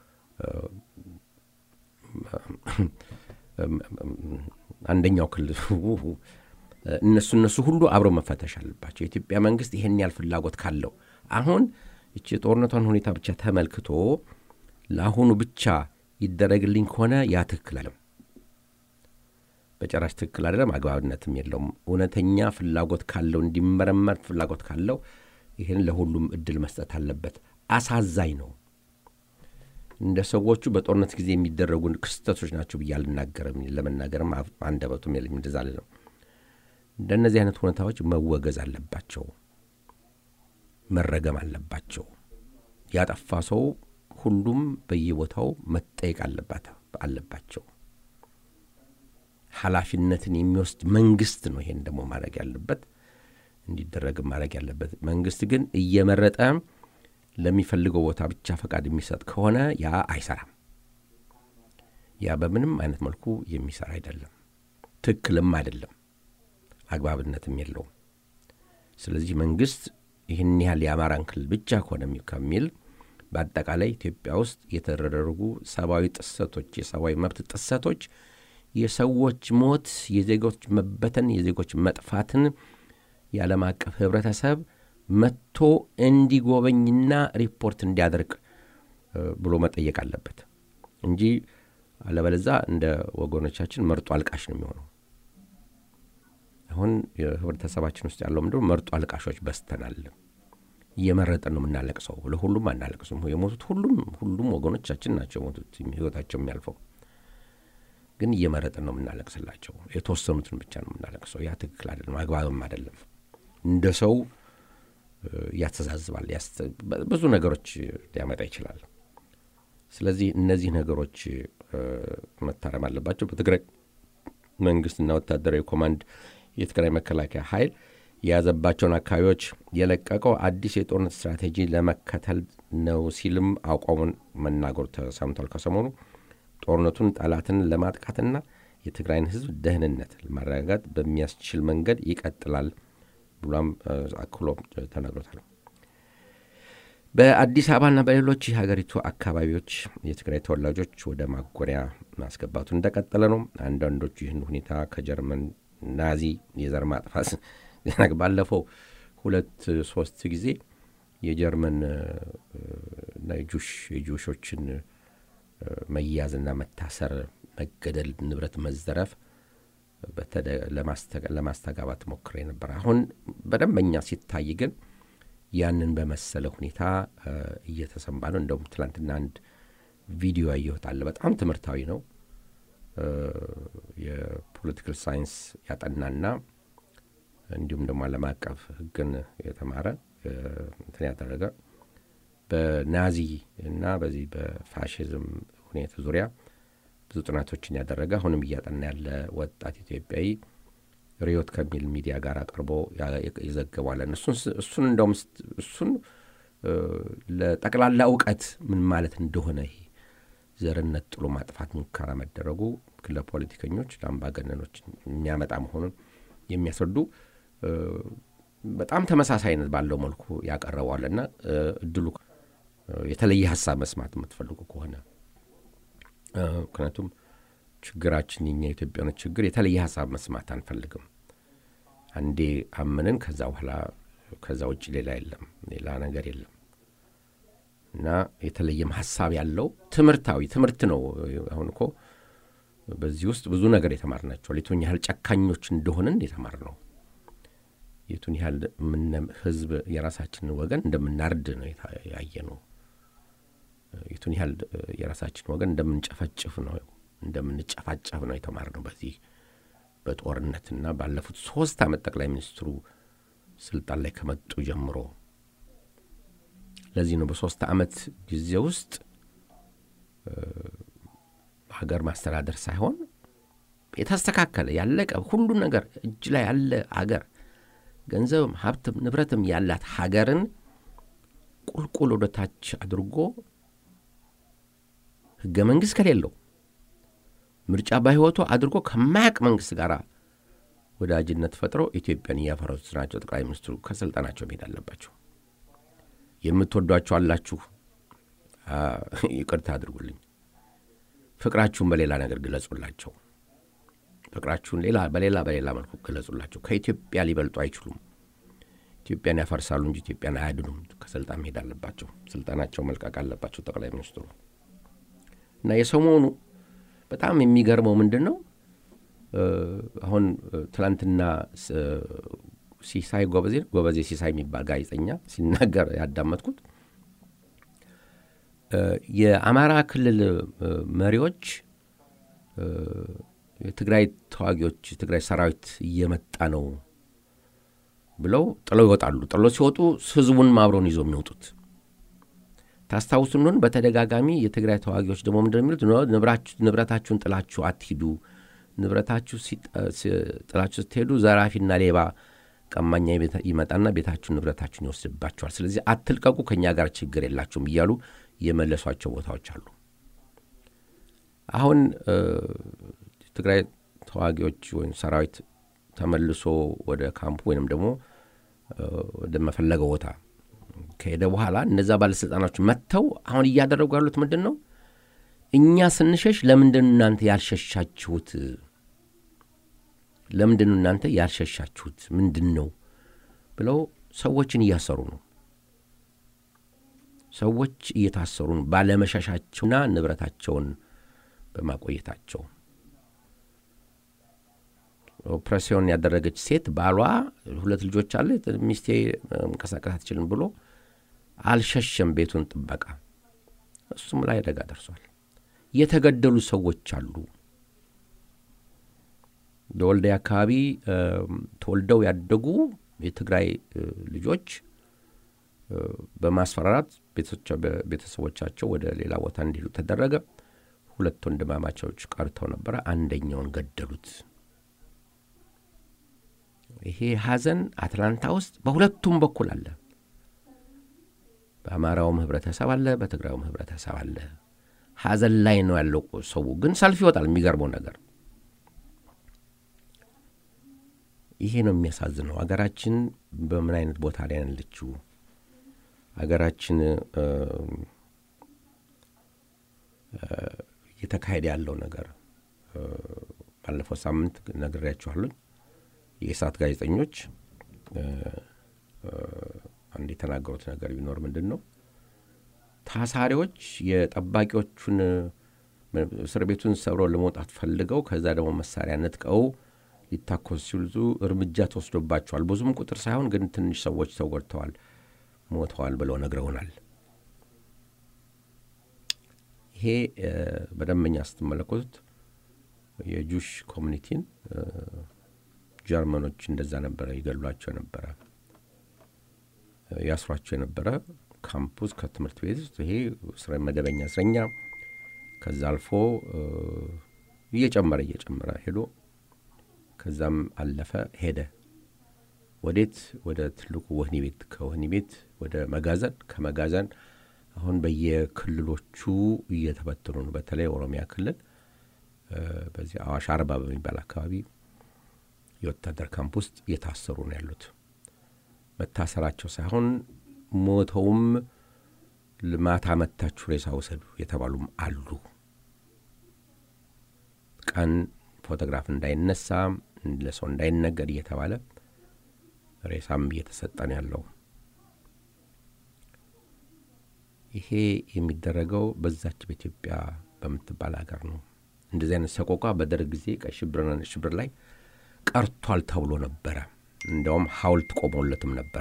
አንደኛው ክልል እነሱ እነሱ ሁሉ አብረው መፈተሽ አለባቸው። የኢትዮጵያ መንግስት ይሄን ያህል ፍላጎት ካለው አሁን እቺ የጦርነቷን ሁኔታ ብቻ ተመልክቶ ለአሁኑ ብቻ ይደረግልኝ ከሆነ ያ ትክክል አለም በጨራሽ ትክክል አይደለም፣ አግባብነትም የለውም። እውነተኛ ፍላጎት ካለው እንዲመረመር ፍላጎት ካለው ይህን ለሁሉም እድል መስጠት አለበት። አሳዛኝ ነው። እንደ ሰዎቹ በጦርነት ጊዜ የሚደረጉ ክስተቶች ናቸው ብዬ አልናገርም። ለመናገርም አንደበቱም የለኝም። እንደዛ ነው። እንደነዚህ አይነት ሁኔታዎች መወገዝ አለባቸው፣ መረገም አለባቸው። ያጠፋ ሰው ሁሉም በየቦታው መጠየቅ አለባቸው። ኃላፊነትን የሚወስድ መንግስት ነው ይሄን ደግሞ ማድረግ ያለበት እንዲደረግም ማድረግ ያለበት። መንግስት ግን እየመረጠ ለሚፈልገው ቦታ ብቻ ፈቃድ የሚሰጥ ከሆነ ያ አይሰራም። ያ በምንም አይነት መልኩ የሚሰራ አይደለም፣ ትክክልም አይደለም፣ አግባብነትም የለውም። ስለዚህ መንግስት ይህን ያህል የአማራን ክልል ብቻ ከሆነ ከሚል በአጠቃላይ ኢትዮጵያ ውስጥ የተደረጉ ሰብአዊ ጥሰቶች፣ የሰብአዊ መብት ጥሰቶች፣ የሰዎች ሞት፣ የዜጎች መበተን፣ የዜጎች መጥፋትን የዓለም አቀፍ ህብረተሰብ መጥቶ እንዲጎበኝና ሪፖርት እንዲያደርግ ብሎ መጠየቅ አለበት እንጂ አለበለዛ እንደ ወገኖቻችን መርጦ አልቃሽ ነው የሚሆነው። አሁን የህብረተሰባችን ውስጥ ያለው ምንድን መርጦ አልቃሾች በስተናል። እየመረጠን ነው የምናለቅሰው። ለሁሉም አናለቅስም። የሞቱት ሁሉም ሁሉም ወገኖቻችን ናቸው የሞቱት ህይወታቸው የሚያልፈው ግን እየመረጥን ነው የምናለቅስላቸው። የተወሰኑትን ብቻ ነው የምናለቅሰው። ያ ትክክል አይደለም፣ አግባብም አይደለም። እንደ ሰው ያስተዛዝባል፣ ብዙ ነገሮች ሊያመጣ ይችላል። ስለዚህ እነዚህ ነገሮች መታረም አለባቸው። በትግራይ መንግስትና ወታደራዊ ኮማንድ የትግራይ መከላከያ ኃይል የያዘባቸውን አካባቢዎች የለቀቀው አዲስ የጦርነት ስትራቴጂ ለመከተል ነው ሲልም አቋሙን መናገሩ ተሰምቷል። ከሰሞኑ ጦርነቱን ጠላትን ለማጥቃትና የትግራይን ህዝብ ደህንነት ለማረጋጋት በሚያስችል መንገድ ይቀጥላል ብሏም አክሎ ተናግሮታል። በአዲስ አበባና በሌሎች የሀገሪቱ አካባቢዎች የትግራይ ተወላጆች ወደ ማጎሪያ ማስገባቱ እንደቀጠለ ነው። አንዳንዶቹ ይህን ሁኔታ ከጀርመን ናዚ የዘር ማጥፋት ባለፈው ሁለት ሶስት ጊዜ የጀርመን ጁሽ የጁሾችን መያዝና መታሰር፣ መገደል፣ ንብረት መዘረፍ ለማስተጋባት ሞክሬ ነበር። አሁን በደንበኛ ሲታይ ግን ያንን በመሰለ ሁኔታ እየተሰማ ነው። እንደውም ትላንትና አንድ ቪዲዮ ያየሁት አለ። በጣም ትምህርታዊ ነው። የፖለቲካል ሳይንስ ያጠናና እንዲሁም ደግሞ ዓለም አቀፍ ሕግን የተማረ እንትን ያደረገ በናዚ እና በዚህ በፋሽዝም ሁኔታ ዙሪያ ብዙ ጥናቶችን ያደረገ አሁንም እያጠና ያለ ወጣት ኢትዮጵያዊ ሪዮት ከሚል ሚዲያ ጋር አቅርቦ ይዘግባለን። እሱን እንደውም እሱን ለጠቅላላ እውቀት ምን ማለት እንደሆነ ይሄ ዘርነት ጥሎ ማጥፋት ሙከራ መደረጉ ለፖለቲከኞች፣ ለአምባገነኖች የሚያመጣ መሆኑን የሚያስረዱ በጣም ተመሳሳይነት ባለው መልኩ ያቀረበዋልና እድሉ የተለየ ሀሳብ መስማት የምትፈልጉ ከሆነ ምክንያቱም ችግራችን የኛ ኢትዮጵያኖች ችግር የተለየ ሀሳብ መስማት አንፈልግም። አንዴ አምንን ከዛ በኋላ ከዛ ውጭ ሌላ የለም፣ ሌላ ነገር የለም እና የተለየም ሀሳብ ያለው ትምህርታዊ ትምህርት ነው። አሁን እኮ በዚህ ውስጥ ብዙ ነገር የተማርናቸዋል። የቱን ያህል ጨካኞች እንደሆንን የተማር ነው። የቱን ያህል ህዝብ የራሳችንን ወገን እንደምናርድ ነው ያየ ነው። የቱን ያህል የራሳችን ወገን እንደምንጨፈጭፍ ነው እንደምንጨፋጨፍ ነው የተማር ነው በዚህ በጦርነትና ባለፉት ሶስት ዓመት ጠቅላይ ሚኒስትሩ ስልጣን ላይ ከመጡ ጀምሮ። ለዚህ ነው በሶስት ዓመት ጊዜ ውስጥ ሀገር ማስተዳደር ሳይሆን የተስተካከለ ያለቀ ሁሉ ነገር እጅ ላይ ያለ ሀገር ገንዘብም ሀብትም ንብረትም ያላት ሀገርን ቁልቁል ወደ ታች አድርጎ ህገ መንግሥት ከሌለው ምርጫ በህይወቱ አድርጎ ከማያቅ መንግስት ጋር ወዳጅነት ፈጥረው ኢትዮጵያን እያፈረሱት ናቸው። ጠቅላይ ሚኒስትሩ ከስልጣናቸው መሄድ አለባቸው። የምትወዷቸው አላችሁ፣ ይቅርታ አድርጉልኝ። ፍቅራችሁን በሌላ ነገር ግለጹላቸው። ፍቅራችሁን ሌላ በሌላ በሌላ መልኩ ግለጹላቸው። ከኢትዮጵያ ሊበልጡ አይችሉም። ኢትዮጵያን ያፈርሳሉ እንጂ ኢትዮጵያን አያድኑም። ከስልጣን መሄድ አለባቸው። ስልጣናቸው መልቀቅ አለባቸው ጠቅላይ ሚኒስትሩ እና የሰሞኑ በጣም የሚገርመው ምንድን ነው አሁን ትናንትና ሲሳይ ጎበዜ ጎበዜ ሲሳይ የሚባል ጋዜጠኛ ሲናገር ያዳመጥኩት የአማራ ክልል መሪዎች የትግራይ ተዋጊዎች የትግራይ ሰራዊት እየመጣ ነው ብለው ጥለው ይወጣሉ። ጥለው ሲወጡ ህዝቡን አብረውን ይዞ የሚወጡት ታስታውሱ እንደሆን በተደጋጋሚ የትግራይ ተዋጊዎች ደግሞ ምንድን የሚሉት ንብረታችሁን ጥላችሁ አትሂዱ፣ ንብረታችሁ ጥላችሁ ስትሄዱ ዘራፊና ሌባ ቀማኛ ይመጣና ቤታችሁን ንብረታችሁን ይወስድባችኋል። ስለዚህ አትልቀቁ፣ ከእኛ ጋር ችግር የላችሁም እያሉ የመለሷቸው ቦታዎች አሉ። አሁን ትግራይ ተዋጊዎች ወይም ሰራዊት ተመልሶ ወደ ካምፕ ወይንም ደግሞ ወደ መፈለገው ቦታ ከሄደ በኋላ እነዛ ባለሥልጣናዎች መጥተው አሁን እያደረጉ ያሉት ምንድን ነው? እኛ ስንሸሽ ለምንድን እናንተ ያልሸሻችሁት? ለምንድን እናንተ ያልሸሻችሁት ምንድን ነው ብለው ሰዎችን እያሰሩ ነው። ሰዎች እየታሰሩ ነው ባለመሸሻቸውና ንብረታቸውን በማቆየታቸው። ኦፕሬሲዮን ያደረገች ሴት ባሏ ሁለት ልጆች አለ ሚስቴ መንቀሳቀስ አትችልም ብሎ አልሸሸም ቤቱን ጥበቃ። እሱም ላይ አደጋ ደርሷል። የተገደሉ ሰዎች አሉ። በወልዲያ አካባቢ ተወልደው ያደጉ የትግራይ ልጆች በማስፈራራት ቤተሰቦቻቸው ወደ ሌላ ቦታ እንዲሄዱ ተደረገ። ሁለት ወንድማማቾች ቀርተው ነበረ። አንደኛውን ገደሉት። ይሄ ሐዘን አትላንታ ውስጥ በሁለቱም በኩል አለ። በአማራውም ህብረተሰብ አለ፣ በትግራዩም ህብረተሰብ አለ። ሐዘን ላይ ነው ያለው ሰው። ግን ሰልፍ ይወጣል። የሚገርመው ነገር ይሄ ነው የሚያሳዝነው። አገራችን በምን አይነት ቦታ ላይ ያለችው? አገራችን እየተካሄደ ያለው ነገር ባለፈው ሳምንት ነግሬያችኋለሁ። የእሳት ጋዜጠኞች አንድ የተናገሩት ነገር ቢኖር ምንድን ነው ታሳሪዎች የጠባቂዎቹን እስር ቤቱን ሰብረው ለመውጣት ፈልገው ከዛ ደግሞ መሳሪያ ነጥቀው ሊታኮስ ሲሉ እርምጃ ተወስዶባቸዋል። ብዙም ቁጥር ሳይሆን ግን ትንሽ ሰዎች ተጎድተዋል፣ ሞተዋል ብለው ነግረውናል። ይሄ በደንበኛ ስትመለከቱት የጁሽ ኮሚኒቲን ጀርመኖች እንደዛ ነበረ ይገሏቸው ነበረ፣ ያስሯቸው የነበረ ካምፑስ ከትምህርት ቤት ውስጥ ይሄ መደበኛ እስረኛ ከዛ አልፎ እየጨመረ እየጨመረ ሄዶ ከዛም አለፈ ሄደ። ወዴት? ወደ ትልቁ ወህኒ ቤት፣ ከወህኒ ቤት ወደ መጋዘን፣ ከመጋዘን አሁን በየክልሎቹ እየተበተኑ ነው። በተለይ ኦሮሚያ ክልል በዚህ አዋሽ አርባ በሚባል አካባቢ የወታደር ካምፕ ውስጥ እየታሰሩ ነው ያሉት። መታሰራቸው ሳይሆን ሞተውም ማታ መታችሁ ሬሳ ውሰዱ የተባሉም አሉ። ቀን ፎቶግራፍ እንዳይነሳ ለሰው እንዳይነገር እየተባለ ሬሳም እየተሰጠ ነው ያለው። ይሄ የሚደረገው በዛች በኢትዮጵያ በምትባል ሀገር ነው። እንደዚህ አይነት ሰቆቋ በደርግ ጊዜ ቀይ ሽብርና ነጭ ሽብር ላይ ቀርቷል ተብሎ ነበረ። እንዲያውም ሐውልት ቆሞለትም ነበረ።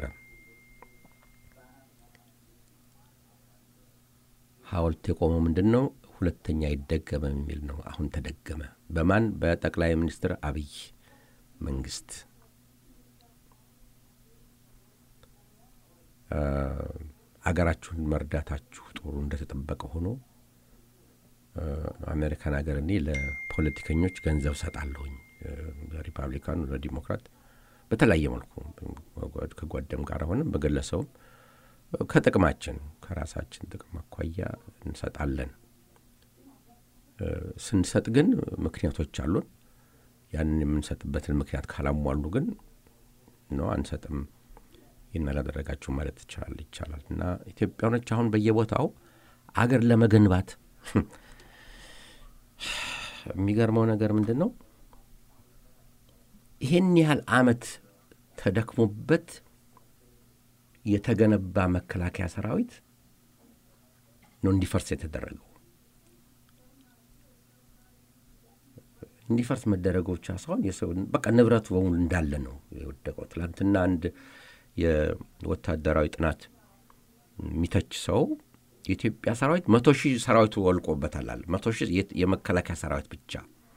ሐውልት የቆመው ምንድን ነው? ሁለተኛ አይደገምም የሚል ነው። አሁን ተደገመ። በማን? በጠቅላይ ሚኒስትር አብይ መንግስት። አገራችሁን መርዳታችሁ ጥሩ እንደተጠበቀ ሆኖ አሜሪካን ሀገር እኔ ለፖለቲከኞች ገንዘብ ሰጣለሁኝ ለሪፐብሊካን ለዲሞክራት በተለያየ መልኩ ከጓደም ጋር ሆንም በግለሰቡም ከጥቅማችን ከራሳችን ጥቅም አኳያ እንሰጣለን። ስንሰጥ ግን ምክንያቶች አሉን። ያንን የምንሰጥበትን ምክንያት ካላሟሉ ግን ነው አንሰጥም። ይህን አላደረጋችሁ ማለት ይቻላል ይቻላል እና ኢትዮጵያኖች አሁን በየቦታው አገር ለመገንባት የሚገርመው ነገር ምንድን ነው? ይህን ያህል ዓመት ተደክሞበት የተገነባ መከላከያ ሰራዊት ነው እንዲፈርስ የተደረገው። እንዲፈርስ መደረጉ ብቻ ሳይሆን የሰው በቃ ንብረቱ በሙሉ እንዳለ ነው የወደቀው። ትላንትና አንድ የወታደራዊ ጥናት የሚተች ሰው የኢትዮጵያ ሰራዊት መቶ ሺህ ሰራዊቱ ወልቆበታል አለ። መቶ ሺህ የመከላከያ ሰራዊት ብቻ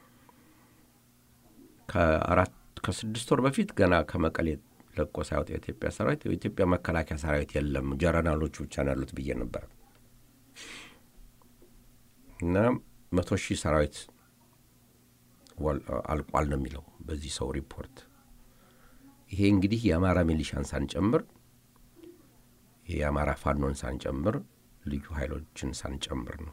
ከአራት ከስድስት ወር በፊት ገና ከመቀሌ ለቆ ሳይወጣ የኢትዮጵያ ሰራዊት የኢትዮጵያ መከላከያ ሰራዊት የለም ጀረናሎቹ ብቻ ነው ያሉት ብዬ ነበር እና መቶ ሺህ ሰራዊት አልቋል ነው የሚለው በዚህ ሰው ሪፖርት። ይሄ እንግዲህ የአማራ ሚሊሻን ሳንጨምር የአማራ ፋኖን ሳንጨምር ልዩ ኃይሎችን ሳንጨምር ነው።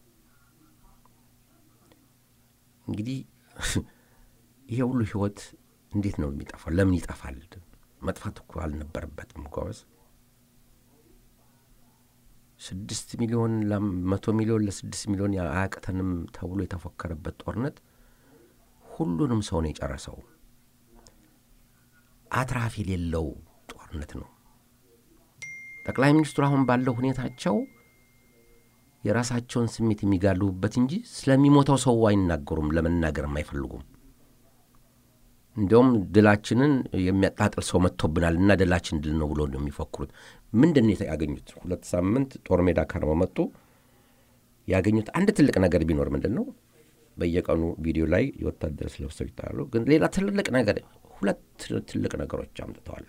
እንግዲህ ይሄ ሁሉ ህይወት እንዴት ነው የሚጠፋው? ለምን ይጠፋል? መጥፋት እኮ አልነበረበትም። ጎበዝ ስድስት ሚሊዮን መቶ ሚሊዮን ለስድስት ሚሊዮን አያቅተንም ተብሎ የተፎከረበት ጦርነት ሁሉንም ሰው ነው የጨረሰው። አትራፊ የሌለው ጦርነት ነው። ጠቅላይ ሚኒስትሩ አሁን ባለው ሁኔታቸው የራሳቸውን ስሜት የሚጋልቡበት እንጂ ስለሚሞተው ሰው አይናገሩም፣ ለመናገርም አይፈልጉም። እንዲያውም ድላችንን የሚያጣጥል ሰው መጥቶብናል እና ድላችን ድል ነው ብሎ ነው የሚፎክሩት። ምንድን ነው ያገኙት? ሁለት ሳምንት ጦር ሜዳ ከርመው መጡ። ያገኙት አንድ ትልቅ ነገር ቢኖር ምንድን ነው? በየቀኑ ቪዲዮ ላይ የወታደር ለብሰው ይታያሉ። ግን ሌላ ትልቅ ነገር ሁለት ትልቅ ነገሮች አምጥተዋል።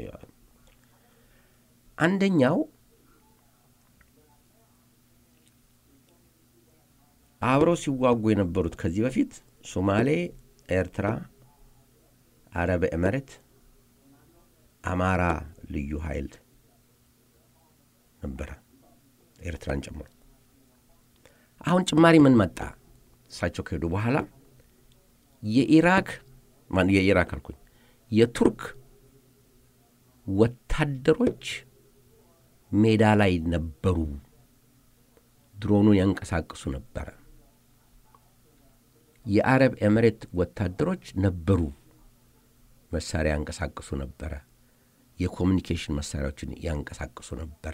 አንደኛው አብረው ሲዋጉ የነበሩት ከዚህ በፊት ሶማሌ፣ ኤርትራ፣ አረብ ኤመሬት፣ አማራ ልዩ ኃይል ነበረ ኤርትራን ጨምሮ። አሁን ጭማሪ ምን መጣ? እሳቸው ከሄዱ በኋላ የኢራክ የኢራክ አልኩኝ የቱርክ ወታደሮች ሜዳ ላይ ነበሩ። ድሮኑን ያንቀሳቅሱ ነበረ። የአረብ ኤምሬት ወታደሮች ነበሩ፣ መሳሪያ ያንቀሳቅሱ ነበረ። የኮሚኒኬሽን መሳሪያዎችን ያንቀሳቅሱ ነበረ።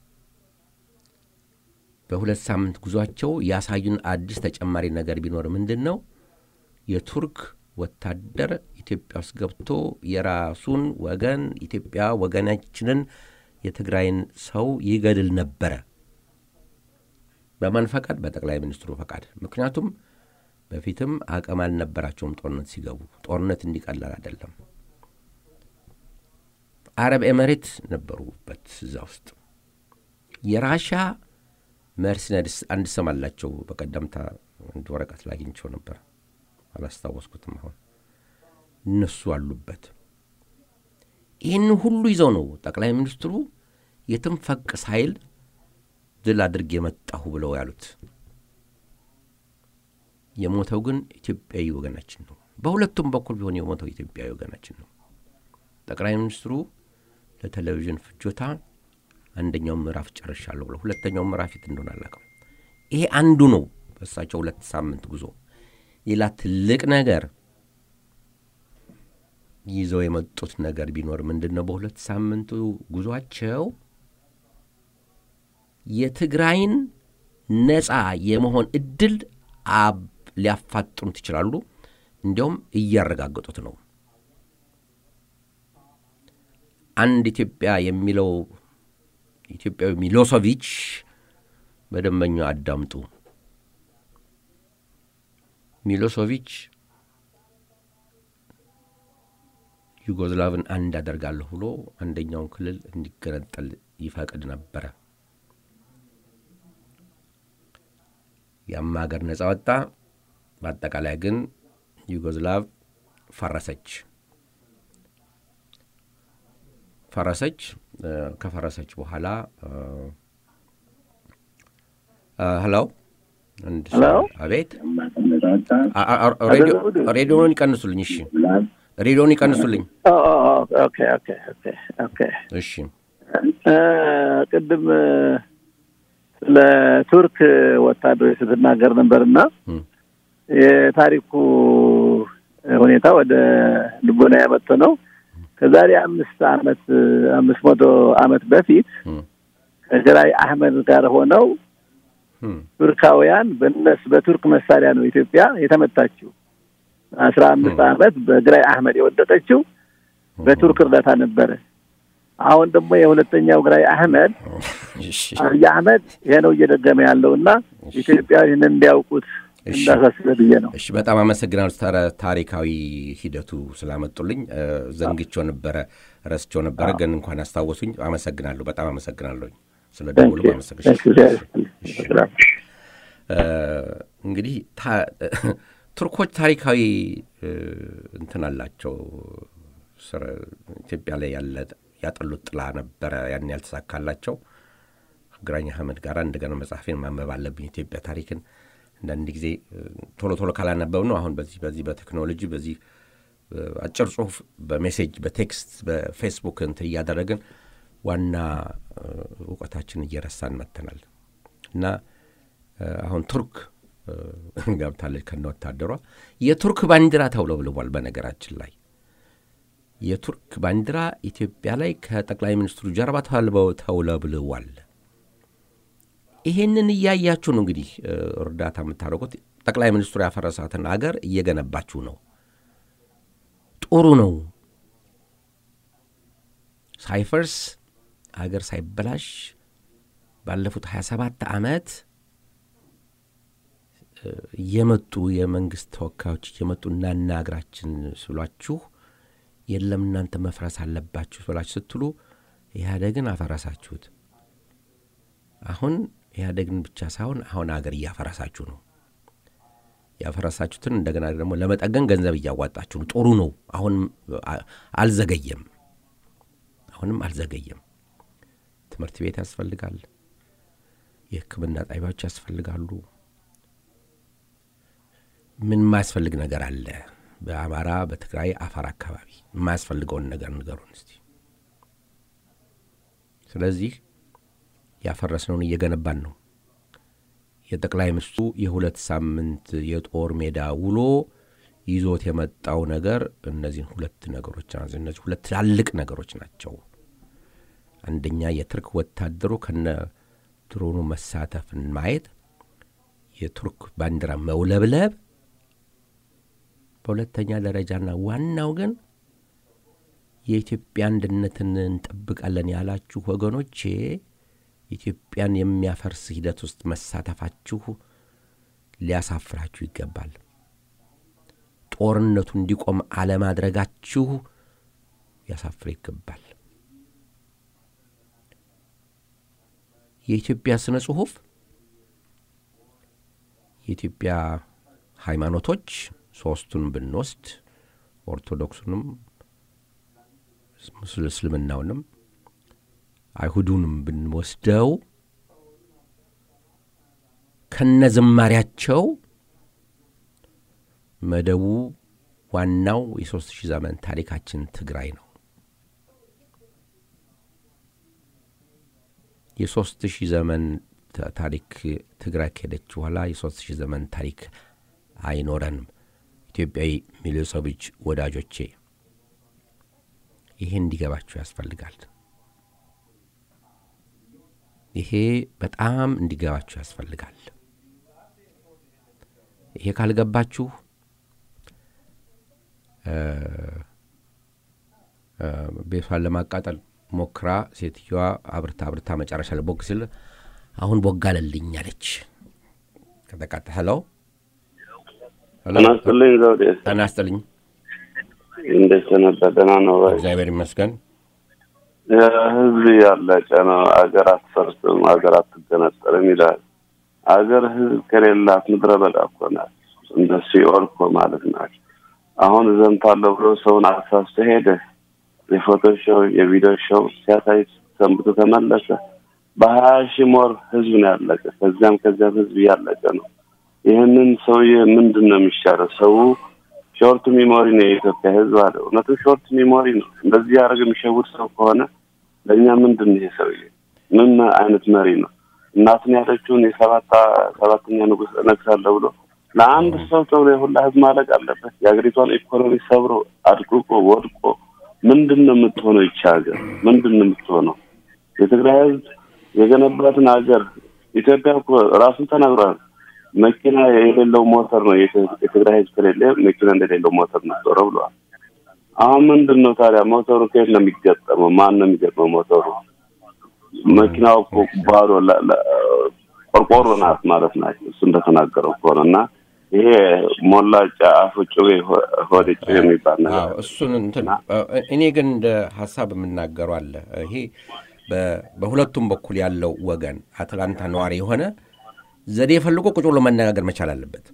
በሁለት ሳምንት ጉዟቸው ያሳዩን አዲስ ተጨማሪ ነገር ቢኖር ምንድን ነው? የቱርክ ወታደር ኢትዮጵያ ውስጥ ገብቶ የራሱን ወገን ኢትዮጵያ ወገናችንን የትግራይን ሰው ይገድል ነበረ። በማን ፈቃድ? በጠቅላይ ሚኒስትሩ ፈቃድ። ምክንያቱም በፊትም አቅም አልነበራቸውም ጦርነት ሲገቡ። ጦርነት እንዲቀላል አይደለም። አረብ ኤመሬት ነበሩበት እዛ ውስጥ የራሻ መርሲነድስ አንድ ስም አላቸው። በቀደምታ አንድ ወረቀት ላይ አግኝቼው ነበር፣ አላስታወስኩትም አሁን። እነሱ አሉበት። ይህን ሁሉ ይዘው ነው ጠቅላይ ሚኒስትሩ የትም ፈቅ ሳይል ድል አድርጌ የመጣሁ ብለው ያሉት። የሞተው ግን ኢትዮጵያዊ ወገናችን ነው። በሁለቱም በኩል ቢሆን የሞተው ኢትዮጵያዊ ወገናችን ነው። ጠቅላይ ሚኒስትሩ ለቴሌቪዥን ፍጆታ አንደኛው ምዕራፍ ጨርሻለሁ ብለው ሁለተኛው ምዕራፍ የት እንደሆነ አላውቅም። ይሄ አንዱ ነው በእሳቸው ሁለት ሳምንት ጉዞ። ሌላ ትልቅ ነገር ይዘው የመጡት ነገር ቢኖር ምንድን ነው? በሁለት ሳምንቱ ጉዟቸው የትግራይን ነፃ የመሆን እድል አብ ሊያፋጥኑት ይችላሉ። እንዲያውም እያረጋገጡት ነው። አንድ ኢትዮጵያ የሚለው ኢትዮጵያዊ ሚሎሶቪች በደንበኛ አዳምጡ። ሚሎሶቪች ዩጎዝላቭን አንድ አደርጋለሁ ብሎ አንደኛውን ክልል እንዲገነጠል ይፈቅድ ነበረ። ያም ሀገር ነጻ ወጣ። በአጠቃላይ ግን ዩጎዝላቭ ፈረሰች ፈረሰች። ከፈረሰች በኋላ ሄሎ አቤት፣ ሬዲዮን ይቀንሱልኝ። እሺ፣ ሬዲዮን ይቀንሱልኝ። እሺ፣ ቅድም ስለ ቱርክ ወታደሮች ስትናገር ነበርና የታሪኩ ሁኔታ ወደ ልቦና ያመጡ ነው። ከዛሬ አምስት አመት አምስት መቶ አመት በፊት ከግራይ አህመድ ጋር ሆነው ቱርካውያን በነስ በቱርክ መሳሪያ ነው ኢትዮጵያ የተመታችው። አስራ አምስት ዓመት በግራይ አህመድ የወደቀችው በቱርክ እርዳታ ነበረ። አሁን ደግሞ የሁለተኛው ግራይ አህመድ አብይ አህመድ ይሄ ነው እየደገመ ያለው እና ኢትዮጵያ ይህንን እንዲያውቁት እንዳሳስበ ብዬ ነው። እሺ፣ በጣም አመሰግናለሁ። ታሪካዊ ሂደቱ ስላመጡልኝ ዘንግቼው ነበረ፣ ረስቼው ነበረ፣ ግን እንኳን አስታወሱኝ። አመሰግናለሁ። በጣም አመሰግናለሁኝ ስለ ደውሉ። እንግዲህ ቱርኮች ታሪካዊ እንትን አላቸው። ኢትዮጵያ ላይ ያለ ያጠሉት ጥላ ነበረ፣ ያን ያልተሳካላቸው ግራኝ አህመድ ጋር እንደገና መጽሐፌን ማንበብ አለብኝ ኢትዮጵያ ታሪክን አንዳንድ ጊዜ ቶሎ ቶሎ ካላነበብ ነው። አሁን በዚህ በዚህ በቴክኖሎጂ በዚህ አጭር ጽሁፍ በሜሴጅ በቴክስት በፌስቡክ እንትን እያደረግን ዋና እውቀታችን እየረሳን መጥተናል እና አሁን ቱርክ ገብታለች ከነ ወታደሯ የቱርክ ባንዲራ ተውለብልቧል። በነገራችን ላይ የቱርክ ባንዲራ ኢትዮጵያ ላይ ከጠቅላይ ሚኒስትሩ ጀርባ ተውለብልቧል። ይሄንን እያያችሁ ነው እንግዲህ እርዳታ የምታደርጉት። ጠቅላይ ሚኒስትሩ ያፈረሳትን አገር እየገነባችሁ ነው። ጥሩ ነው። ሳይፈርስ አገር ሳይበላሽ ባለፉት 27 ዓመት እየመጡ የመንግስት ተወካዮች እየመጡ እናና አገራችን ስሏችሁ የለም እናንተ መፍረስ አለባችሁ ብላችሁ ስትሉ ኢህአዴግን አፈረሳችሁት። አሁን ኢህአዴግን ብቻ ሳይሆን አሁን አገር እያፈረሳችሁ ነው። ያፈረሳችሁትን እንደገና ደግሞ ለመጠገን ገንዘብ እያዋጣችሁ ነው። ጥሩ ነው። አሁን አልዘገየም። አሁንም አልዘገየም። ትምህርት ቤት ያስፈልጋል። የሕክምና ጣቢያዎች ያስፈልጋሉ። ምን የማያስፈልግ ነገር አለ? በአማራ በትግራይ አፋር አካባቢ የማያስፈልገውን ነገር ንገሩን እስቲ። ስለዚህ ያፈረስነውን እየገነባን ነው። የጠቅላይ ሚኒስትሩ የሁለት ሳምንት የጦር ሜዳ ውሎ ይዞት የመጣው ነገር እነዚህን ሁለት ነገሮች እነዚህ ሁለት ትላልቅ ነገሮች ናቸው። አንደኛ የቱርክ ወታደሩ ከነ ድሮኑ መሳተፍን ማየት፣ የቱርክ ባንዲራ መውለብለብ፣ በሁለተኛ ደረጃና ዋናው ግን የኢትዮጵያ አንድነትን እንጠብቃለን ያላችሁ ወገኖቼ ኢትዮጵያን የሚያፈርስ ሂደት ውስጥ መሳተፋችሁ ሊያሳፍራችሁ ይገባል። ጦርነቱ እንዲቆም አለማድረጋችሁ ሊያሳፍር ይገባል። የኢትዮጵያ ስነ ጽሑፍ፣ የኢትዮጵያ ሃይማኖቶች ሶስቱን ብንወስድ ኦርቶዶክሱንም እስልምናውንም አይሁዱንም ብንወስደው ከነ ዝማሪያቸው መደቡ ዋናው የሦስት ሺህ ዘመን ታሪካችን ትግራይ ነው። የሦስት ሺህ ዘመን ታሪክ ትግራይ ከሄደች በኋላ የሦስት ሺህ ዘመን ታሪክ አይኖረንም። ኢትዮጵያዊ ሚሊዮሰቦች ወዳጆቼ ይሄ እንዲገባችሁ ያስፈልጋል። ይሄ በጣም እንዲገባችሁ ያስፈልጋል። ይሄ ካልገባችሁ ቤቷን ለማቃጠል ሞክራ ሴትዮዋ አብርታ አብርታ መጨረሻ ላይ ቦግ ሲል አሁን ቦግ አለልኝ አለች። ከተቃጠ ሄለው ጤና ይስጥልኝ ዘውዴ። ጤና ይስጥልኝ። እንዴት ነበር? ደህና ነው ወይ? እግዚአብሔር ይመስገን። ህዝብ ያለቀ ነው። አገር አትፈርስም፣ አገር አትገነጠልም ይላል። አገር ህዝብ ከሌላት ምድረ በዳ እኮ ናት። እንደ ሲኦል እኮ ማለት ናት። አሁን እዘምታለሁ ብሎ ሰውን አሳስቶ ሄደ። የፎቶ ሾው የቪዲዮ ሾው ሲያሳይ ሰንብቶ ተመለሰ። በሀያ ሺህ ሞር ህዝብ ነው ያለቀ። ከዚያም ከዚያም ህዝብ እያለቀ ነው። ይህንን ሰውዬ ምንድን ነው የሚሻለው? ሰው ሾርት ሚሞሪ ነው የኢትዮጵያ ህዝብ አለ። እውነቱ ሾርት ሚሞሪ ነው። እንደዚህ ያደረገ የሚሸውድ ሰው ከሆነ ለእኛ ምንድን ነው ይሄ ሰውዬ? ምን አይነት መሪ ነው? እናትን ያለችውን የሰባት ሰባተኛ ንጉስ እነግሳለሁ ብሎ ለአንድ ሰው ተብሎ የሁላ ህዝብ ማለቅ አለበት? የሀገሪቷን ኢኮኖሚ ሰብሮ አድቅቆ ወድቆ ምንድን ነው የምትሆነው? ይቺ ሀገር ምንድን ነው የምትሆነው? የትግራይ ህዝብ የገነባትን ሀገር ኢትዮጵያ እኮ ራሱን ተናግሯል። መኪና የሌለው ሞተር ነው የትግራይ ህዝብ ከሌለ መኪና እንደሌለው ሞተር ነበረው ብለዋል። አሁን ምንድን ነው ታዲያ ሞተሩ ከየት ነው የሚገጠመው? ማን ነው የሚገጥመው ሞተሩ? መኪናው እኮ ባዶ ቆርቆሮ ናት ማለት ናቸው። እሱ እንደተናገረው ከሆነ እና ይሄ ሞላጫ አፉ ጩቤ ሆድ ጩቤ የሚባል ነገር እሱን እንትን እኔ ግን እንደ ሀሳብ የምናገረው አለ። ይሄ በሁለቱም በኩል ያለው ወገን አትላንታ ነዋሪ የሆነ ዘዴ ፈልጎ ቁጭ ብሎ መነጋገር መቻል አለበት።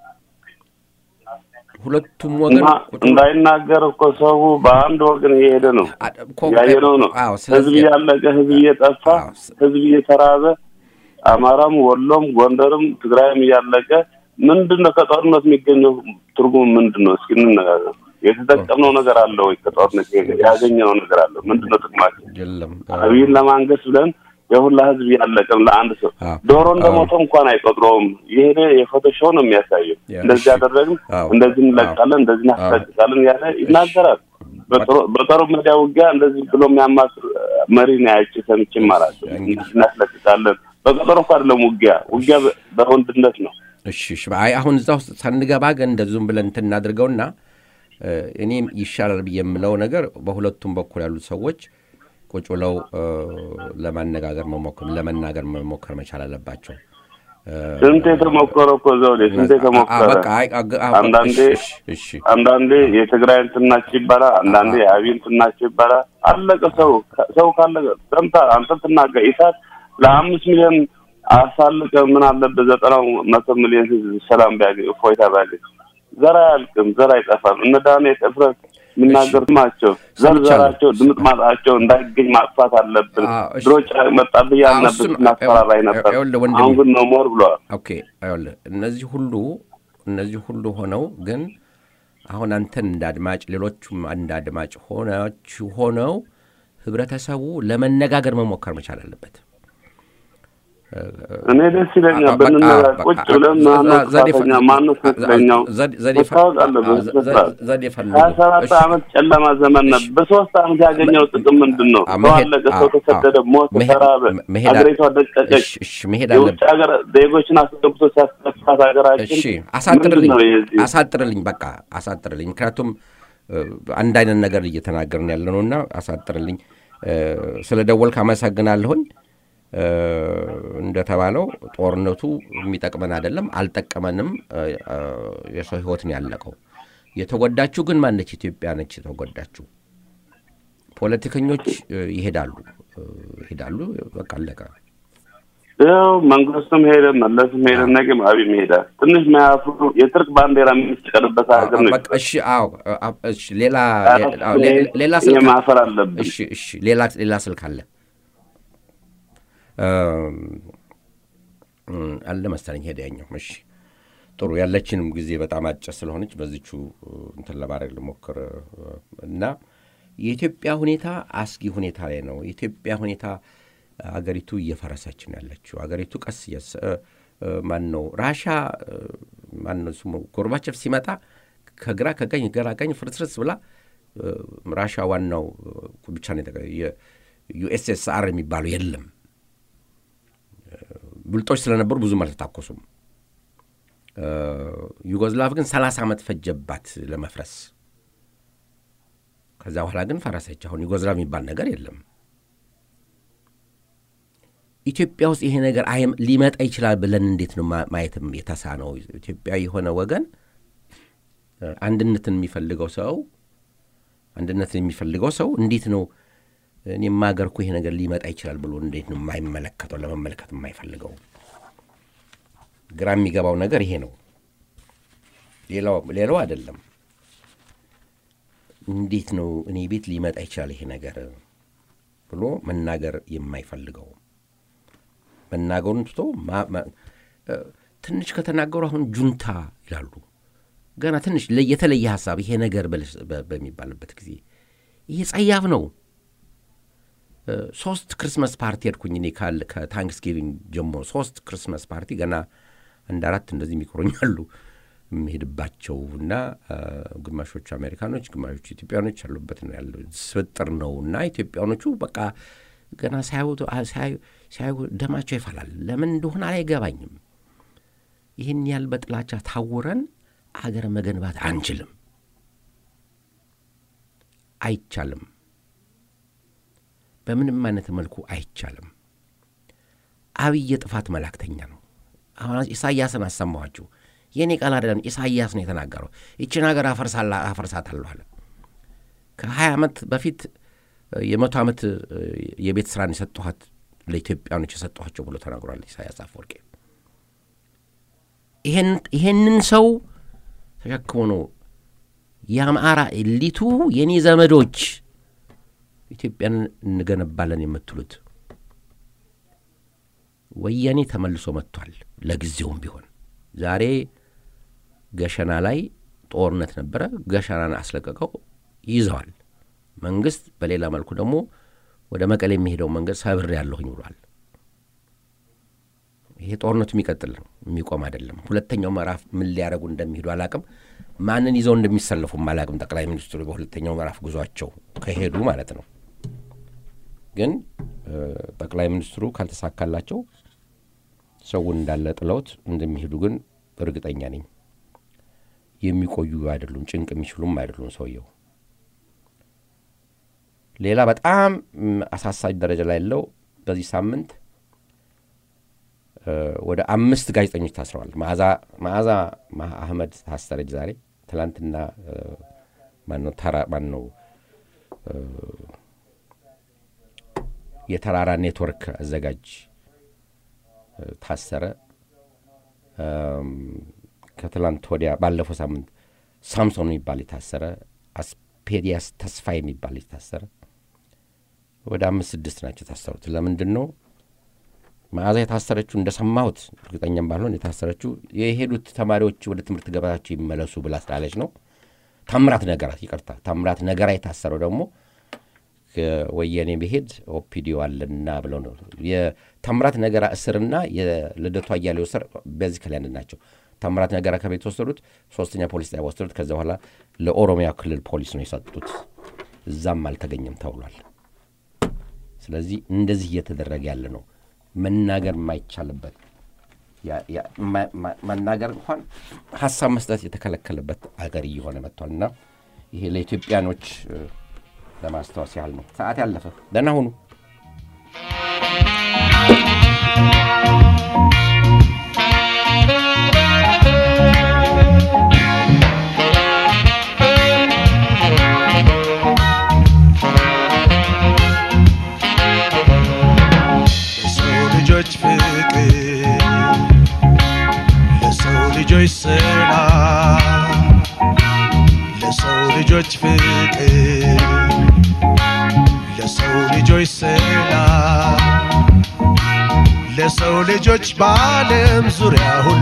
ሁለቱም ወገን እንዳይናገር እኮ ሰው በአንድ ወገን እየሄደ ነው፣ ያየነው ነው። ህዝብ እያለቀ፣ ህዝብ እየጠፋ፣ ህዝብ እየተራበ፣ አማራም፣ ወሎም፣ ጎንደርም ትግራይም እያለቀ ምንድን ነው ከጦርነት የሚገኘው ትርጉም ምንድን ነው? እስኪ እንነጋገር። የተጠቀምነው ነገር አለ ወይ? ከጦርነት ያገኘነው ነገር አለ? ምንድን ነው ጥቅማችን? አብይን ለማንገስ ብለን የሁላ ህዝብ ያለቀም ለአንድ ሰው ዶሮ እንደሞተ እንኳን አይቆጥረውም። የሄደ የፎቶ ሾው ነው የሚያሳየው። እንደዚህ ያደረግን፣ እንደዚህ እንለቃለን፣ እንደዚህ እናስጠቅቃለን ያለ ይናገራል። በጦር ሜዳ ውጊያ እንደዚህ ብሎ የሚያማክር መሪ ነው ያጭ ሰምቼም አላውቅም። እናስለቅቃለን። በቀጠሮ እኮ አይደለም ውጊያ፣ ውጊያ በወንድነት ነው። እሺ እሺ። አይ አሁን እዛ ውስጥ ሳንገባ ግን እንደዚሁም ብለን እንትን እናድርገውና እኔም ይሻላል ብዬ የምለው ነገር በሁለቱም በኩል ያሉት ሰዎች ቁጭ ብለው ለማነጋገር መሞከር ለመናገር መሞከር መቻል አለባቸው። ስንት የተሞከረ እኮ ዘውዴ፣ ስንት የተሞከረ አንዳንዴ አንዳንዴ የትግራይ እንትን ናቸው ይባላል፣ አንዳንዴ የአብይ እንትን ናቸው ይባላል። አለቀ። ሰው ሰው ካለቀ ሰምታ አንተ ትናገር ኢሳት ለአምስት ሚሊዮን አሳልቀ ምን አለበት ዘጠናው መቶ ሚሊዮን ህዝብ ሰላም ቢያገኝ እፎይታ ቢያገኝ ዘር አያልቅም፣ ዘር አይጠፋም። እነ ዳንኤል እፍረት የሚናገሩት ናቸው። ዘርዘራቸው ድምጥ ማጣቸው እንዳይገኝ ማጥፋት አለብን። ድሮ መጣብህ ያልነበር እናስፈራራይ ነበር። አሁን ግን ነው ሞር ብለዋል። ኦኬ ይኸውልህ እነዚህ ሁሉ እነዚህ ሁሉ ሆነው ግን አሁን አንተን እንደ አድማጭ ሌሎቹም እንደ አድማጭ ሆነች ሆነው ህብረተሰቡ ለመነጋገር መሞከር መቻል አለበት። እኔ ደስ ይለኛል ብንነጋገር ቁጭ ብለን ማነው ጥፋተኛ ማነው ትክክለኛው መታወቅ አለበት። ሀያ ሰባት ዓመት ጨለማ ዘመን ነበር። በሶስት ዓመት ያገኘው ጥቅም ምንድን ነው? ሰው አለቀ፣ ሰው ተሰደደ፣ ሞት፣ ተራበ፣ ሀገሪቷ ደቀቀች። የውጭ ሀገር ዜጎችን አስገብቶ ሲያስጠፋት ሀገራችን አሳጥርልኝ፣ አሳጥርልኝ፣ በቃ አሳጥርልኝ። ምክንያቱም አንድ አይነት ነገር እየተናገርን ያለ ነው እና አሳጥርልኝ። ስለ ደወልክ አመሰግናለሁኝ። እንደተባለው ጦርነቱ የሚጠቅመን አይደለም፣ አልጠቀመንም። የሰው ህይወት ነው ያለቀው። የተጎዳችው ግን ማነች? ኢትዮጵያ ነች የተጎዳችው። ፖለቲከኞች ይሄዳሉ ይሄዳሉ፣ በቃ አለቀ። ያው መንግስትም ሄደ፣ መለስም ሄደ፣ ነገም አብይም ይሄዳል። ትንሽ ማያፍሩ የትርክ ባንዲራ የሚሰቀልበት ሀገር ነው። እሺ፣ አዎ፣ እሺ። ሌላ ሌላ ስልክ ማፈር አለብን። እሺ፣ እሺ። ሌላ ሌላ ስልክ አለ አለ መሰለኝ ሄደ ያኛው። እሺ ጥሩ ያለችንም ጊዜ በጣም አጭር ስለሆነች በዚቹ እንትን ለማድረግ ልሞክር እና የኢትዮጵያ ሁኔታ አስጊ ሁኔታ ላይ ነው። የኢትዮጵያ ሁኔታ አገሪቱ እየፈረሰች ነው ያለችው። አገሪቱ ቀስ ማን ነው ራሻ ማን ነው ስሙ ጎርባቸፍ ሲመጣ ከግራ ከቀኝ ግራ ቀኝ ፍርስርስ ብላ ራሻ ዋናው ብቻ ነው ዩኤስኤስአር የሚባለው የለም። ብልጦች ስለነበሩ ብዙም አልተታኮሱም። ዩጎዝላቭ ግን ሰላሳ ዓመት ፈጀባት ለመፍረስ። ከዛ በኋላ ግን ፈረሰች። አሁን ዩጎዝላቭ የሚባል ነገር የለም። ኢትዮጵያ ውስጥ ይሄ ነገር ሊመጣ ይችላል ብለን እንዴት ነው ማየትም የተሳነው? ኢትዮጵያ የሆነ ወገን አንድነትን የሚፈልገው ሰው አንድነትን የሚፈልገው ሰው እንዴት ነው እኔም ሀገር እኮ ይሄ ነገር ሊመጣ ይችላል ብሎ እንዴት ነው የማይመለከተው ለመመልከት የማይፈልገው? ግራ የሚገባው ነገር ይሄ ነው። ሌላው አይደለም። እንዴት ነው እኔ ቤት ሊመጣ ይችላል ይሄ ነገር ብሎ መናገር የማይፈልገው? መናገሩን ትቶ ትንሽ ከተናገሩ አሁን ጁንታ ይላሉ። ገና ትንሽ የተለየ ሀሳብ ይሄ ነገር በሚባልበት ጊዜ ይሄ ጸያፍ ነው። ሶስት ክርስመስ ፓርቲ ሄድኩኝ እኔ ካል ከታንክስጊቪንግ ጀምሮ ሶስት ክርስመስ ፓርቲ ገና አንድ አራት እንደዚህ የሚቆሩኛሉ የሚሄድባቸው እና ግማሾቹ አሜሪካኖች ግማሾቹ ኢትዮጵያኖች ያሉበት ነው ያለው ስብጥር ነው እና ኢትዮጵያኖቹ በቃ ገና ሳያዩ ደማቸው ይፈላል። ለምን እንደሆነ አይገባኝም። ይህን ያህል በጥላቻ ታውረን አገር መገንባት አንችልም፣ አይቻልም። በምንም አይነት መልኩ አይቻልም። አብይ የጥፋት መላክተኛ ነው። አሁን ኢሳያስን አሰማኋችሁ። የእኔ ቃል አይደለም፣ ኢሳያስ ነው የተናገረው። ይችን ሀገር አፈርሳታለሁ አለ። ከሀያ ዓመት በፊት የመቶ ዓመት የቤት ስራን የሰጠኋት ለኢትዮጵያኖች የሰጠኋቸው ብሎ ተናግሯል ኢሳያስ አፈወርቄ። ይሄንን ሰው ተሸክሞ ነው የአማራ ኤሊቱ የኔ ዘመዶች ኢትዮጵያን እንገነባለን የምትሉት። ወያኔ ተመልሶ መጥቷል። ለጊዜውም ቢሆን ዛሬ ገሸና ላይ ጦርነት ነበረ። ገሸናን አስለቀቀው ይዘዋል። መንግስት በሌላ መልኩ ደግሞ ወደ መቀሌ የሚሄደው መንገድ ሰብር ያለሁኝ ብሏል። ይሄ ጦርነቱ የሚቀጥል ነው፣ የሚቆም አይደለም። ሁለተኛው ምዕራፍ ምን ሊያደርጉ እንደሚሄዱ አላቅም። ማንን ይዘው እንደሚሰለፉም አላቅም። ጠቅላይ ሚኒስትሩ በሁለተኛው ምዕራፍ ጉዟቸው ከሄዱ ማለት ነው። ግን ጠቅላይ ሚኒስትሩ ካልተሳካላቸው ሰውን እንዳለ ጥለውት እንደሚሄዱ ግን እርግጠኛ ነኝ። የሚቆዩ አይደሉም፣ ጭንቅ የሚችሉም አይደሉም ሰውየው። ሌላ በጣም አሳሳቢ ደረጃ ላይ ያለው በዚህ ሳምንት ወደ አምስት ጋዜጠኞች ታስረዋል። መዓዛ አህመድ ታሰረች ዛሬ። ትላንትና ማነው ተራ ማነው የተራራ ኔትወርክ አዘጋጅ ታሰረ። ከትላንት ወዲያ ባለፈው ሳምንት ሳምሶን የሚባል የታሰረ፣ አስፔዲያስ ተስፋ የሚባል የታሰረ ወደ አምስት ስድስት ናቸው የታሰሩት። ለምንድን ነው መዓዛ የታሰረችው? እንደሰማሁት እርግጠኛም ባልሆን የታሰረችው የሄዱት ተማሪዎች ወደ ትምህርት ገበታቸው ይመለሱ ብላ ስላለች ነው። ታምራት ነገራት፣ ይቅርታ፣ ታምራት ነገራ የታሰረው ደግሞ ወየኔ ብሄድ ኦፒዲዮ አለና ብለው ነው። የታምራት ነገራ እስርና የልደቱ አያሌው እስር በዚህ ከላይ አንድ ናቸው። ታምራት ነገራ ከቤት ወሰዱት፣ ሶስተኛ ፖሊስ ጣቢያ ወሰዱት። ከዚ በኋላ ለኦሮሚያ ክልል ፖሊስ ነው የሰጡት። እዛም አልተገኘም ተብሏል። ስለዚህ እንደዚህ እየተደረገ ያለ ነው። መናገር የማይቻልበት መናገር እንኳን ሀሳብ መስጠት የተከለከለበት አገር እየሆነ መጥቷል እና ይሄ ለኢትዮጵያኖች ለማስታወስ ያህል ነው። ሰዓት ያለፈ ደህና ሁኑ። ለሰው ልጆች ፍቅር፣ ለሰው ልጆች ሰላም፣ ለሰው ልጆች ፍቅር ለሰው ልጆች ሰላም ለሰው ልጆች በዓለም ዙሪያ ሁሉ